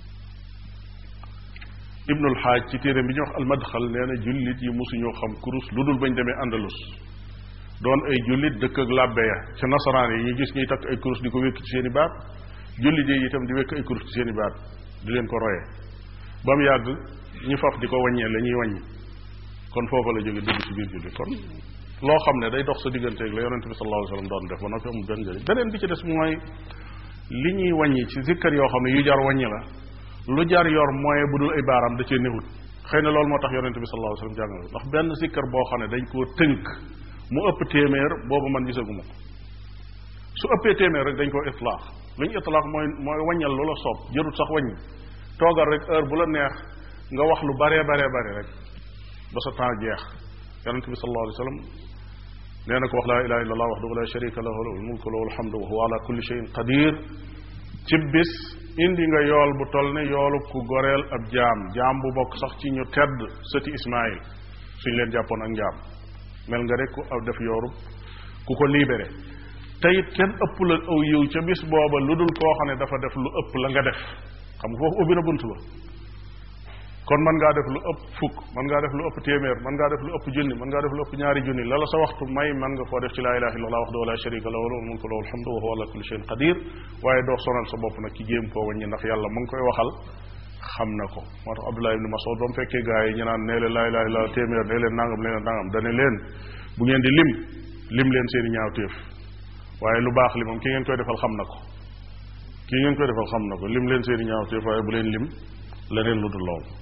ibnul xaaj ci téere bi ñuy wax almadxal nee na jullit yi mosuñoo xam kurus lu dul bañ demee andalus doon ay jullit dëkk ak làbbe ya ca nasaraan yi ñu gis ñuy takk ay kurus di ko wékk ci seen i baat jullit yi itam di wékk ay kurus ci seen i baat di leen ko royee ba mu yàgg ñu faf di ko wàññee la ñuy wàññi kon foofa la jóge dugg ci biir jullit kon loo xam ne day dox sa digganteeg la yonente bi sallallahu alayhi wasallam doon def ba noppi amul benn njëriñ beneen bi ci des mooy li ñuy wàññi ci zikkar yoo xam ne yu jar wàññi la lu jar yor moyen bu dul ay baaraam da cee newut xëy na loolu moo tax yonente bi sallallahu alayhi wasallam jàngale ndax benn zikkar boo xam ne dañ koo tënk mu ëpp téeméer boobu man gisaguma ko su ëppee téeméer rek dañ koo itlaax lu ñu itlaax mooy mooy wàññal lu la soob jërut sax wàññi toogal rek heure bu la neex nga wax lu baree baree bare rek ba sa temps jeex yonente bi sallallahu alayhi wa sallam nee na ko wax laa ilaha illa allah waxdahu la sharika lahu lahu almulku lahu alhamdu wa huwa ala kulli shay'in qadir ci bis indi nga yool bu toll ne yoolu ku goreel ab jaam jaam bu bokk sax ci ñu tedd sëti Ismaïl suñ leen jàppoon ak njaam mel nga rek ku aw def yooru ku ko libéré te it kenn ëpp la aw yiw ca bis booba lu dul koo xam ne dafa def lu ëpp la nga def xam nga foofu ubbi na bunt ba kon mën ngaa def lu ëpp fukk mën ngaa def lu ëpp téeméer mën ngaa def lu ëpp junni mën ngaa def lu ëpp ñaari junni la la sa waxtu may mën nga koo def ci laa ilaha illallah wahdahu la sharika lahu lahul mulku lahul hamdu wa huwa ala kulli shay'in qadir waaye doo sonal sa bopp nag ci jéem koo wàññi ndax yàlla mu ngi koy waxal xam na ko moo tax Abdullah ibn Mas'ud ba mu fekkee gaa yi ñu naan nee leen laa ilaha illallah téeméer nee leen nangam nee leen nangam dane leen bu ngeen di lim lim leen seeni ñaawteef waaye lu baax li moom ki ngeen koy defal xam na ko ki ngeen koy defal xam na ko lim leen seeni ñaawteef waaye bu leen lim leneen lu dul loolu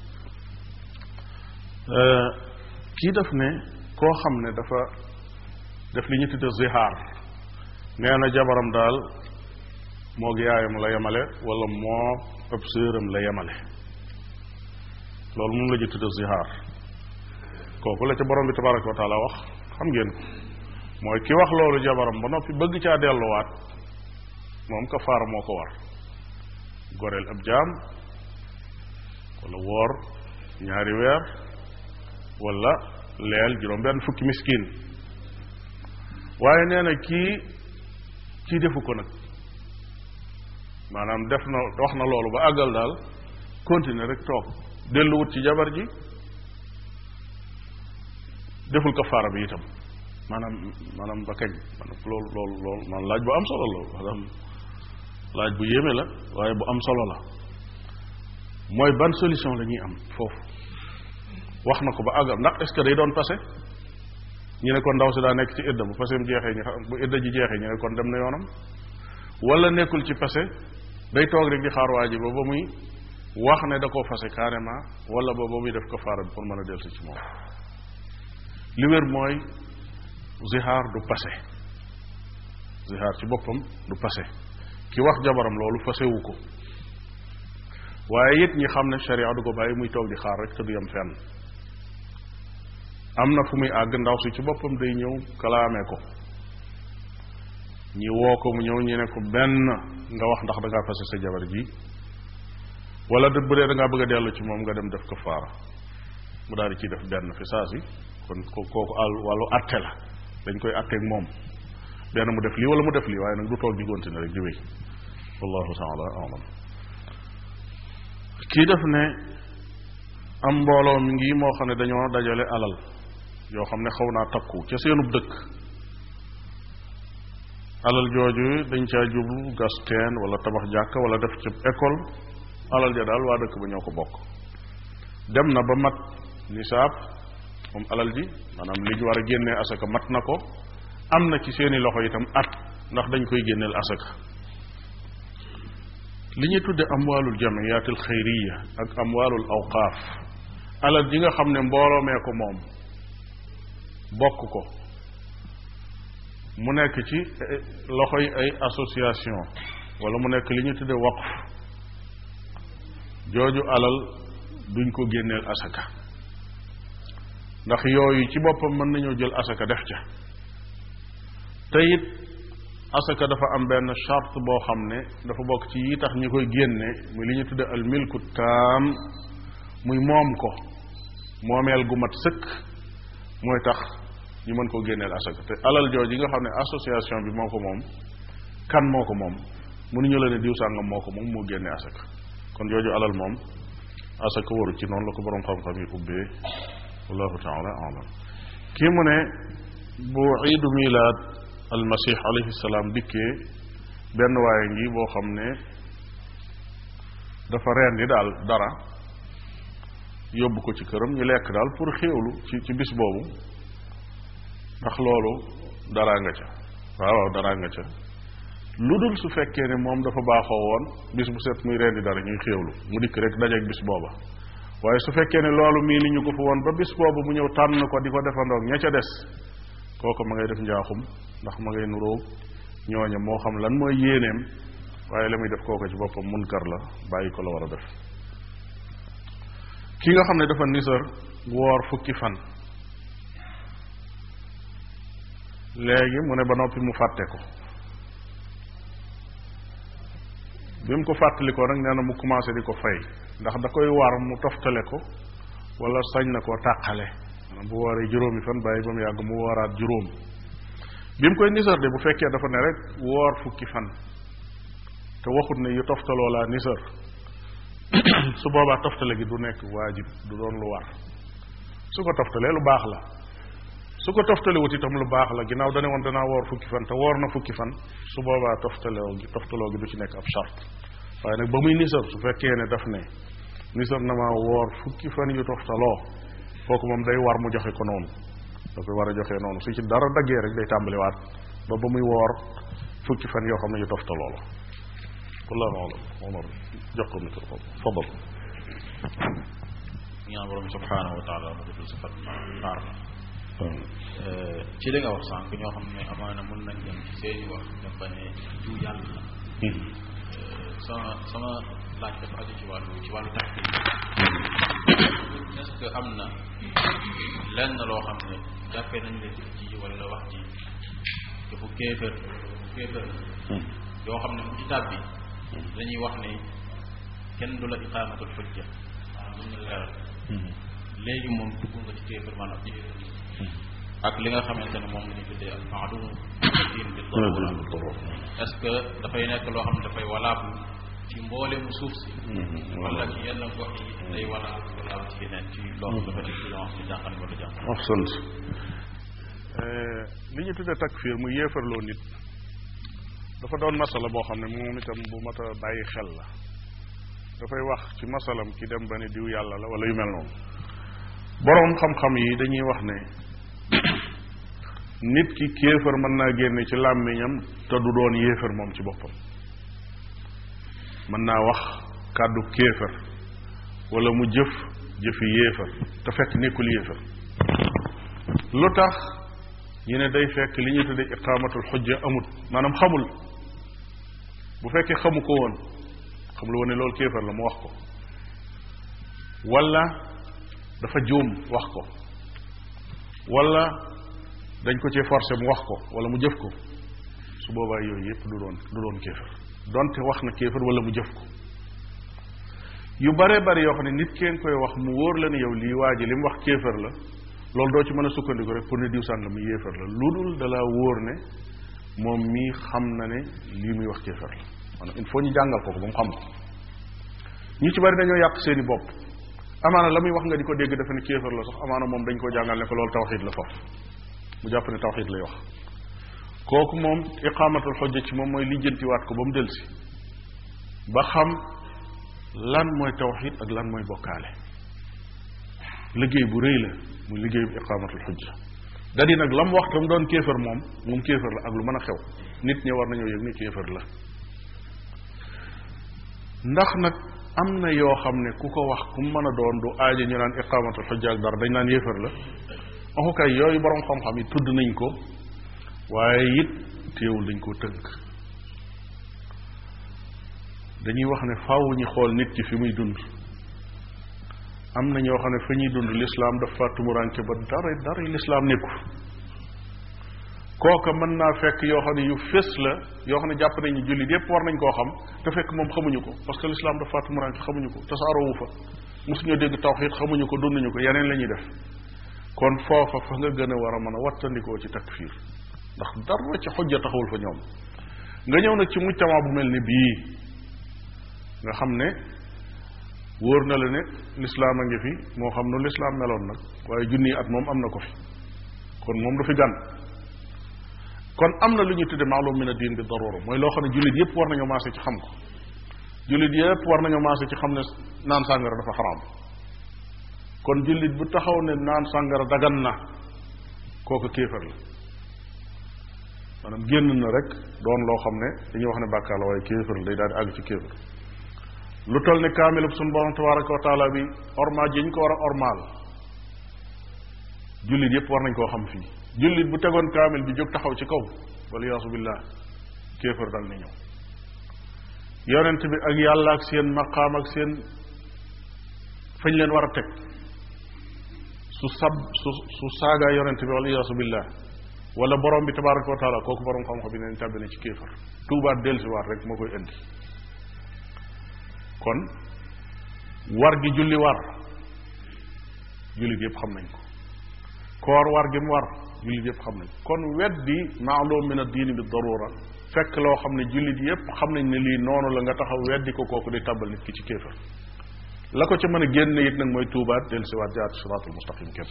kii def ne koo xam ne dafa def li ñu tudde zihaar nee na jabaram daal moo yaayam la yemale wala moo ëpp séeram la yemale loolu moom la ñu tudde zihaar kooku la ca borom bi tabaraka wa taala wax xam ngeen ko mooy ki wax loolu jabaram ba noppi bëgg caa delluwaat moom kafaara moo ko war goreel ab jaam wala woor ñaari weer wala leel juróom benn fukki miskin waaye nee na kii kii defu ko nag maanaam def na wax na loolu ba àggal daal continuer rek toog delluwut ci jabar ji deful kafaara bi itam maanaam maanaam ba kañ maanaam loolu loolu loolu maanaam laaj bu am solo la maanaam laaj bu yéeme la waaye bu am solo la mooy ban solution la ñuy am foofu wax na ko ba àggal ndax est ce que day doon passé ñu ne kon ndaw si daa nekk ci idda bu passé mu jeexee ñu xam bu idda ji jeexee ñu ne kon dem na yoonam wala nekkul ci passé day toog rek di xaar waa ji ba ba muy wax ne da koo fase carrément wala ba ba muy def ko faara bi pour mën a dellusi ci moom li wér mooy zihaar du passé zihaar ci boppam du passé ki wax jabaram loolu fasewu ko waaye it ñi xam ne sharia du ko bàyyi muy toog di xaar rek te du yem fenn am na fu muy àgg ndaw si ci boppam day ñëw kalaamee ko ñi woo ko mu ñëw ñu ne ko benn nga wax ndax da ngaa fase sa jabar ji wala de bu dee da ngaa bëgg a dellu ci moom nga dem def ko faara mu daal di ciy def benn fi saa si kon kooku àll wàllu atte la dañ koy atteeg moom benn mu def lii wala mu def lii waaye nag du toog di continuer rek di wéy wallahu taala alam kii def ne am mbooloo mi ngi moo xam ne dañoo dajale alal yoo xam ne xaw naa takku ca seenub dëkk alal jooju dañ caa jublu gas teen wala tabax jàkka wala def ci école alal ja daal waa dëkk ba ñoo ko bokk dem na ba mat nisaab moom alal ji maanaam li ñu war a génnee asaka mat na ko am na ci seeni loxo itam at ndax dañ koy génneel asaka li ñuy tudde amwaalul jamiyaatil xayriya ak amwaalul awqaaf alal ji nga xam ne mbooloo mee ko moom bokk ko mu nekk ci loxoy ay association wala mu nekk li ñu tudde waqf jooju alal duñ ko génneel asaka ndax yooyu ci boppam mën nañoo jël asaka def ca te it asaka dafa am benn charte boo xam ne dafa bokk ci yi tax ñi koy génne muy li ñu tudde al milku taam muy moom ko moomeel gu mat sëkk mooy tax ñu mën koo génneel asaka te alal jooj yi nga xam ne association bi moo ko moom kan moo ko moom mënuñu la ne diw sàngam moo ko moom moo génne asaka kon jooju alal moom asaka waru ci noonu la ko boroom xam-xam yi ubbee wallahu taala alam kii mu ne bu iidu milaad almasih alayhi salaam dikkee benn waaye ngi boo xam ne dafa rendi daal dara yóbbu ko ci këram ñu lekk daal pour xéewlu ci ci bis boobu ndax loolu daraa nga ca waaw waaw daraa nga ca lu dul su fekkee ne moom dafa baaxoo woon bis bu set muy rendi dara ñuy xéewlu mu dikk rek dajeeg bis booba waaye su fekkee ne loolu mii ni ñu ko fa woon ba bis boobu mu ñëw tànn ko di ko defandoog ña ca des kooku ma ngay def njaaxum ndax ma ngay nuróog ñooña moo xam lan mooy yéeneem waaye la muy def kooku ci boppam munkar la bàyyi ko la war a def ki nga xam ne dafa nisar woor fukki fan léegi mu ne ba noppi mu fàtte ko bi mu ko fàttalikoo nag nee na mu commencé di ko fay ndax da koy war mu toftale ko wala sañ na koo tàqale maanaam bu wooree juróomi fan bàyyi ba mu yàgg mu wooraat juróom bi mu koy nisar de bu fekkee dafa ne rek woor fukki fan te waxut ne yu toftaloo laa nisar su boobaa toftale gi du nekk waajib du doon lu war su ko toftalee lu baax la su ko toftalewut itam lu baax la ginnaaw dane woon danaa woor fukki fan te woor na fukki fan su boobaa toftaloo gi toftaloo gi du ci nekk ab charte waaye nag ba muy nisar su fekkee ne daf ne nisar na maa woor fukki fan yu toftaloo kooku moom day war mu joxe ko noonu da koy war a joxe noonu su ci dara daggee rek day tàmbaliwaat ba ba muy woor fukki fan yoo xam ne yu toftaloo la wallahu alam omar jox ko micro fadal ñaan borom subhanahu wa taala mu guddal sa fan baar ci li nga wax sànq ñoo xam ne amaana mën nañ dem ci seeni wax dem ba ne jiw yàlla la sama sama laaj dafa aju ci wàllu ci wàllu tax est-ce que am na lenn loo xam ne jàppee nañ leen ci wala wax ji te bu kéefër bu kéefër yoo xam ne mu ci tàbbi dañuy wax ne kenn du la iqaamatul xujja maanaam duñ la leeral léegi moom dugg nga ci kéefër maanaam ci ak li nga xamante ne moom la ñuy tuddee al maadum diin bi darura est-ce que dafay nekk loo xam ne dafay valable ci mboolemu suuf si wala ci yenn gox yi day valable valable ci yeneen ci loolu dafa nekk ci loo xam ci jàngale wala jàngale ahsant li ñu tuddee takfir mu yéefarloo nit dafa doon masala boo xam ne moom itam bu mat a bàyyi xel la dafay wax ci masalam ki dem ba ne diw yàlla la wala yu mel noonu boroom xam-xam yi dañuy wax ne nit ki kéefër mën naa génne ci làmmiñam te du doon yéefër moom ci boppam mën naa wax kàddu kéefër wala mu jëf jëfi yéefër te fekk nekkul yéefër lu tax ñu ne day fekk li ñuy tudde iqaamatul xujja amut maanaam xamul bu fekkee xamu ko woon xamul woon ne loolu kéefër la mu wax ko wala dafa juum wax ko wala dañ ko cee forcé mu wax ko wala mu jëf ko su boobaa yooyu yépp du doon du doon kéefër donte wax na kéefër wala mu jëf ko yu bare bari yoo xam ne nit keen koy wax mu wóor la ne yow lii waa ji li mu wax kéefër la loolu doo ci mën a sukkandiku rek pour ne diw sànga mi yéefar la lu dul dalaa wóor ne moom mii xam na ne lii muy wax kéefar la maanaam il faut ñu jàngal ko ko ba mu xam ko ñu ci bari dañoo yàq seeni bopp amaana la muy wax nga di ko dégg dafa ne kéefar la sax amaana moom dañ ko jàngal ne ko loolu tawxid la foofu mu jàpp ne tawxid lay wax kooku moom iqaamatul xojja ci moom mooy lijjantiwaat ko ba mu delsi ba xam lan mooy tawxid ak lan mooy bokkaale liggéey bu rëy la muy liggéeyu iqaamatul xujja da di nag la mu wax tam doon kéefër moom moom kéefër la ak lu mën a xew nit ñi war nañoo yëg ni kéefër la ndax nag am na yoo xam ne ku ko wax ku mu mën a doon du aaja ñu naan iqaamatul xujja ak dara dañ naan yéefër la waxukaay yooyu borom xam-xam yi tudd nañ ko waaye it téewul dañ koo tënk dañuy wax ne faaw ñu xool nit ki fi muy dund am na ñoo xam ne fa ñuy dund lislaam dafa tumuranke ba dara dara lislaam nekku kooka mën naa fekk yoo xam ne yu fés la yoo xam ne jàpp nañu jullit yépp war nañ koo xam te fekk moom xamuñu ko parce que lislaam dafa tumuranke xamuñu ko tasaaroowu fa mosuñoo dégg tawxiid xamuñu ko dunduñu ko yeneen la ñuy def kon foofa fa nga gën a war a mën a wattandikoo ci takfiir ndax dara ci xujja taxawul fa ñoom nga ñëw nag ci mujtama bu mel ni bii nga xam ne wóor na la ne lislaam a ngi fi moo xam nu lislaam meloon nag waaye junni at moom am na ko fi kon moom du fi gan kon am na lu ñuy tudde maalum min a diin bi darura mooy loo xam ne jullit yépp war nañoo maase ci xam ko jullit yépp war nañoo maase ci xam ne naan sàngara dafa xaraam kon jullit bu taxaw ne naan sàngara dagan na kooku kéefar la maanaam génn na rek doon loo xam ne dañuy wax ne bàkkaar la waaye kéefar la day daal di àgg ci kéefar lu toll ne kaamilub suñu borom tabaraka wa taala bi ormaal ji ñu ko war a ormaal jullit yépp war nañ koo xam fii jullit bu tegoon kaamil bi jóg taxaw ci kaw wala yaasu billah kéefar dal ni ñëw yonent bi ak yàlla ak seen maqaam ak seen fañ leen war a teg su sab su su saagaa yonente bi wala iyaasu billah wala borom bi tabaraka wa taala kooku borom xam-xam bi neen tàbbi na ci kéefar tuubaat dellusiwaat rek moo koy indi kon war gi julli war jullit yëpp xam nañ ko koor war gi mu war jullit yëpp xam nañ ko kon weddi maalum min ad-diini bi darura fekk loo xam ne jullit yëpp xam nañ ne lii noonu la nga taxaw weddi ko kooku di tàbbal nit ki ci kéefar la ko ca mën a génne it nag mooy tuubaat dellusiwaat jaar ci siraatul mustaqim képp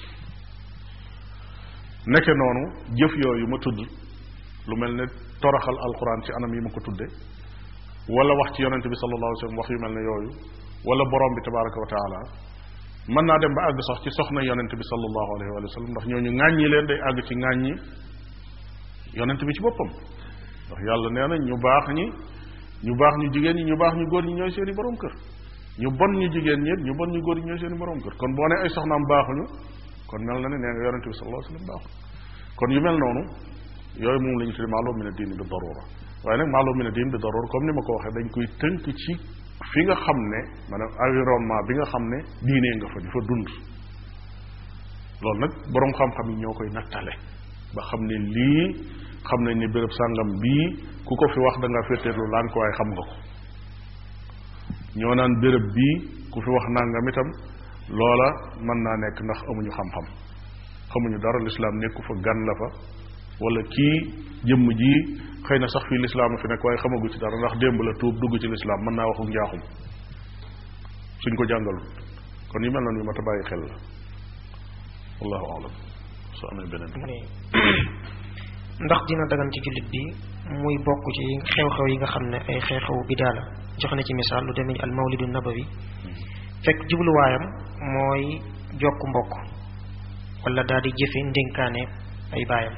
nekke noonu jëf yooyu ma tudd lu mel ne toroxal alquran ci anam yi ma ko tudde wala wax ci yonente bi sallallahu alayhi wa sallam wax yu mel ne yooyu wala borom bi tabaraka wa taala mën naa dem ba àgg sax ci soxna yonente bi sallallahu alayhi wa sallam ndax ñooñu ŋàññi leen day àgg ci ŋàññi yonente bi ci boppam ndax yàlla nee na ñu baax ñi ñu baax ñu jigéen ñi ñu baax ñu góor ñi ñooy seeni borom kër ñu bon ñu jigéen ñi ñu bon ñu góor ñi ñooy seeni borom kër kon boo ne ay soxnaam baaxuñu kon mel na ne nee nga yonente bi sallallahu alayhi wa sallam baaxul kon yu mel noonu yooyu moom la ñu tudde maalum min ad-diin bi darura waaye nag maalum min ad-diin bi darura comme ni ma ko waxee dañ koy tënk ci fi nga xam ne maanaam environnement bi nga xam ne diinee nga fa di fa dund loolu nag boroom xam-xam yi ñoo koy nattale ba xam ne lii xam nañ ne béréb sàngam bii ku ko fi wax da nga féeteerlu laan ko waaye xam nga ko ñoo naan béréb bii ku fi wax nangam itam loola mën naa nekk ndax amuñu xam-xam xamuñu dara lislaam nekku fa gan la fa wala kii jëmm ji xëy na sax fii lislaam fi nekk waaye xamagu ci dara ndax démb la tuub dugg ci lislaam mën naa waxu njaaxum suñ ko jàngalul kon yu mel noonu yu mat a bàyyi xel la wallahu alam soo amee beneen ndax dina dagan ci jullit bi muy bokk ci xew-xew yi nga xam ne ay xew-xew bidaa la jox na ci misaal lu demee ni al mawlidu nabawi fekk jubluwaayam mooy jokk mbokk wala daal di jëfe ndénkaane ay baayam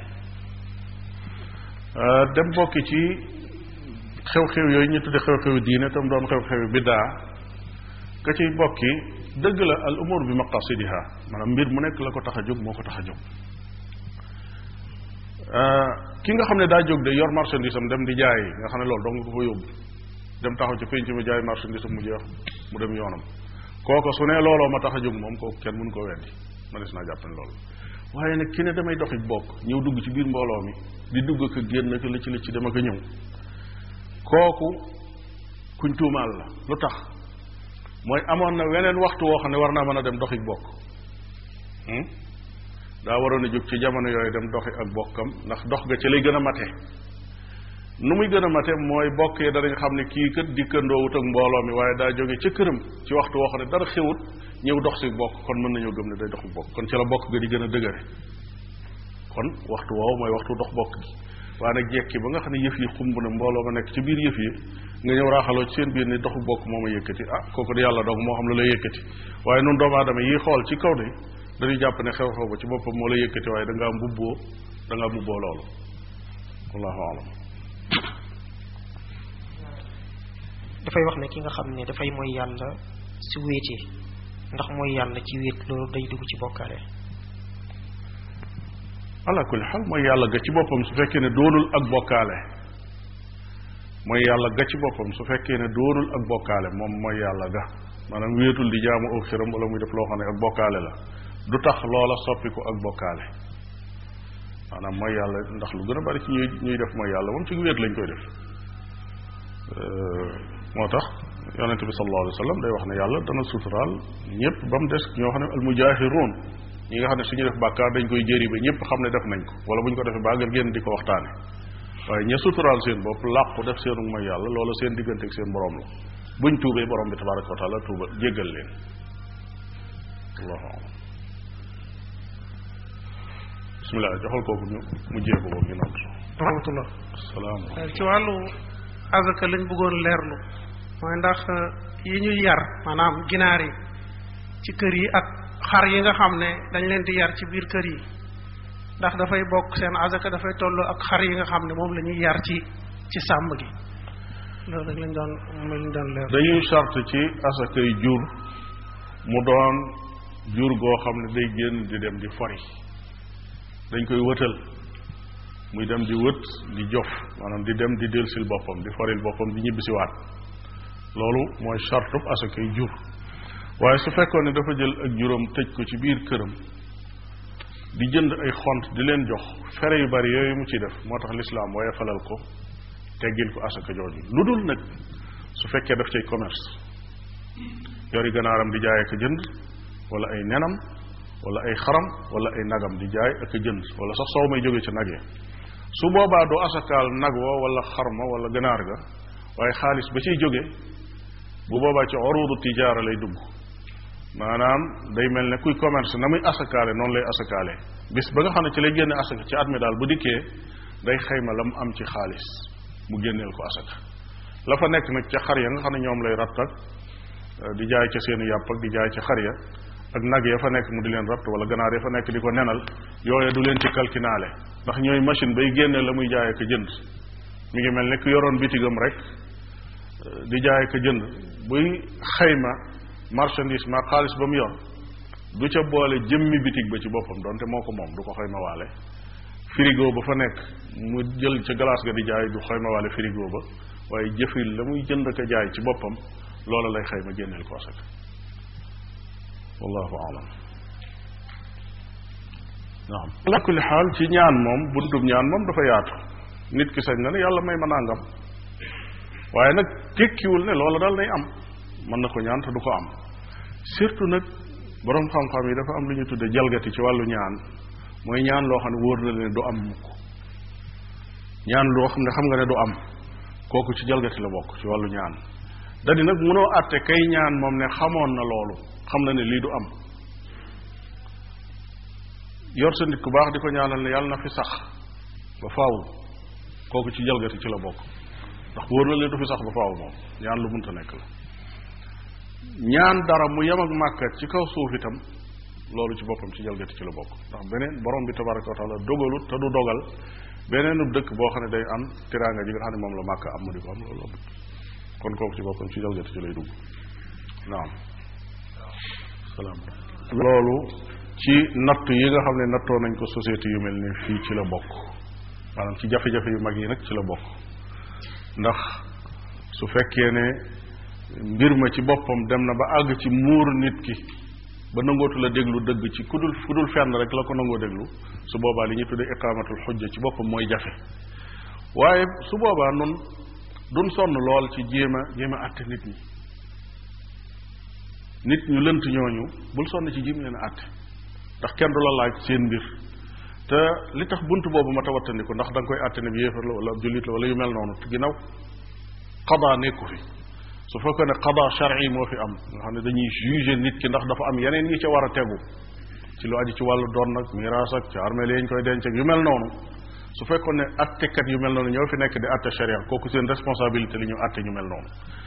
dem bokki ci xew-xew yooyu ñu tudde xew-xew diine tam doon xew-xew biddaa ka ciy bokki dëgg la al umur bi maqasidiha maanaam mbir mu nekk la ko tax a jóg moo ko tax a jóg ki nga xam ne daa jóg de yor marchandise am dem di jaay nga xam ne loolu dong nga ko fa yóbbu dem taxaw ci penc mi jaay marchandise am mu jeex mu dem yoonam kooko su ne looloo ma tax a jóg moom kooku kenn mënu ko weddi manis naa jàpp ne loolu waaye nag ki ne damay doxi bokk ñëw dugg ci biir mbooloo mi di dugg ak génn ak la ci la ci dem ak a ñëw kooku kuñ tuumaal la lu tax mooy amoon na weneen waxtu woo xam ne war naa mën a dem doxi bokk daa waroon a jóg ci jamono yooyu dem doxi ak bokkam ndax dox ga ci lay gën a mate nu muy gën a mate mooy bokk yi danañ xam ne kii kat dikkandoowut ak mbooloo mi waaye daa jóge ca këram ci waxtu woo xam ne dara xewut ñëw dox si bokk kon mën nañoo gëm ne day doxu bokk kon ci la bokk ga di gën a dëgëre kon waxtu woowu mooy waxtu dox bokk gi waaye nag jekki ba nga xam ne yëf yi xumb na mbooloo ma nekk ci biir yëf yi nga ñëw raaxaloo ci seen biir ni doxu bokk moo ma yëkkati ah kooku di yàlla dong moo xam lu lay yëkkati waaye nun doomu aadama yi xool ci kaw de dañuy jàpp ne xew-xew ba ci boppam moo la yëkkati waaye da ngaa mbubboo da ngaa mbubboo loolu wallahu alam dafay wax ne ki nga xam ne dafay mooy yàlla si wéetee ndax mooy yàlla ci wéet loolu day dugg ci bokkaale ala kulli xal mooy yàlla ga ci boppam su fekkee ne doonul ak bokkaale mooy yàlla ga ci boppam su fekkee ne doonul ak bokkaale moom mooy yàlla ga maanaam wéetul di jaamu aw xiram wala muy def loo xam ne ak bokkaale la du tax loola soppi ko ak bokkaale maanaam mooy yàlla ndax lu gën a bari ci ñuy ñuy def mooy yàlla moom ci wéet lañ koy def moo tax yonente bi sallallahu alayhi wa sallam day wax ne yàlla dana suturaal ñëpp ba mu des ñoo xam ne al mujaahiruun ñi nga xam ne suñu def bàkkaar dañ koy jëri ba ñëpp xam ne def nañ ko wala bu ñu ko defee bàggal génn di ko waxtaane waaye ña suturaal seen bopp làqu def seenu mooy yàlla loolu seen diggante ak seen borom la buñ tuubee borom bi tabaraka wa taala tuuba jéggal leen allahu alam bismillah joxal kooku ñu mu jéego boobu ñu nodd rahmatullah salaam ci wàllu azaka lañ bëggoon leerlu mooy ndax yi ñuy yar maanaam ginaar yi ci kër yi ak xar yi nga xam ne dañ leen di yar ci biir kër yi ndax dafay bokk seen azaka dafay tolloo ak xar yi nga xam ne moom la ñuy yar ci ci sàmm gi loolu rek lañ doon moom lañ doon leer dañuy charte ci asakay jur mu doon jur goo xam ne day génn di dem di fori dañ koy wëtal muy dem di wët di jof maanaam di dem di delsil boppam di foril boppam di ñibbisiwaat loolu mooy chartub asakay jur waaye su fekkoon ne dafa jël ak juróom tëj ko ci biir këram di jënd ay xont di leen jox fere yu bari yooyu mu ci def moo tax lislaam waaye falal ko teggil ko asaka jooju lu dul nag su fekkee daf cay commerce yori ganaaram di jaay ak a jënd wala ay nenam wala ay xaram wala ay nagam di jaay ak a jënd wala sax soow may jóge ca nag ya su boobaa du asakaal nag wa wala xarma wala ganaar ga waaye xaalis ba ciy jóge bu boobaa ci orudu tijaara lay dugg maanaam day mel ne kuy commerce na muy asakaale noonu lay asakaale bis ba nga xam ne ci lay génne asaka ci at mi daal bu dikkee day xayma la mu am ci xaalis mu génneel ko asaka la fa nekk nag ca xar ya nga xam ne ñoom lay ratt ak di jaay ca seeni yàpp ak di jaay ca xar ya ak nag ya fa nekk mu di leen ratt wala ganaar ya fa nekk di ko nenal yooye du leen ci kalkinaale ndax ñooy machine bay génne la muy jaay ak a jënd mi ngi mel ne ku yoroon bitigam rek di jaay ak a jënd buy xayma marchandise ma xaalis ba mu yor du ca boole jëmmi bitig ba ci boppam donte moo ko moom du ko xayma waale frigo ba fa nekk mu jël ca glace ga di jaay du xayma waale frigo ba waaye jëfil la muy jënd ak a jaay ci boppam loola lay xayma génneel ko asaka wallahu alam naam ala kulli xaal ci ñaan moom buntub ñaan moom dafa yaatu nit ki sañ na ne yàlla may ma nangam waaye nag tekkiwul ne loola daal nay am mën na ko ñaan te du ko am surtout nag boroom xam-xam yi dafa am lu ñu tudde jalgati ci wàllu ñaan mooy ñaan loo xam ne wóor na leen du am mukk ñaan loo xam ne xam nga ne du am kooku ci jalgati la bokk ci wàllu ñaan dadi nag mënoo àtte kay ñaan moom ne xamoon na loolu xam na ne lii du am yor sa nit ku baax di ko ñaanal ne yàlla na fi sax ba faaw kooku ci jalgati ci la bokk ndax wóor na leen du fi sax ba faaw moom ñaan lu munta nekk la ñaan dara mu yem ak màkkat ci kaw suuf itam loolu ci boppam ci jalgati ci la bokk ndax beneen borom bi tabaraka wa taala dogalut te du dogal beneenub dëkk boo xam ne day am tiraanga ji nga xam ne moom la màkk am ma di ko am loolu amut kon kooku ci boppam ci jalgati ci lay dugg naam salaam loolu ci natt yi nga xam ne nattoo nañ ko société yu mel ni fii ci la bokk maanaam ci jafe-jafe yu mag yi nag ci la bokk ndax su fekkee ne mbir ma ci boppam dem na ba àgg ci muur nit ki ba nangootu la déglu dëgg ci ku dul fu dul fenn rek la ko nangoo déglu su boobaa li ñuy tuddee iqaamatul xujja ci boppam mooy jafe waaye su boobaa nun duñ sonn lool ci jéem a jéem a àtte nit ñi nit ñu lënt ñooñu bul sonn ci jéem leen a àtte ndax kenn du la laaj seen mbir te li tax bunt boobu ma tawattandiku ndax da nga koy àtte ne bi yéefar la wala ab jullit la wala yu mel noonu te ginnaaw xadaa nekku fi su fekkee ne xadaa shar'i moo fi am nga xam ne dañuy juger nit ki ndax dafa am yeneen yi ca war a tegu ci lu aju ci wàllu doon nag miraas ak ci armeel yi ñu koy denc ak yu mel noonu su fekkoon ne attekat yu mel noonu ñoo fi nekk di atte sharia kooku seen responsabilité li ñu atte ñu mel noonu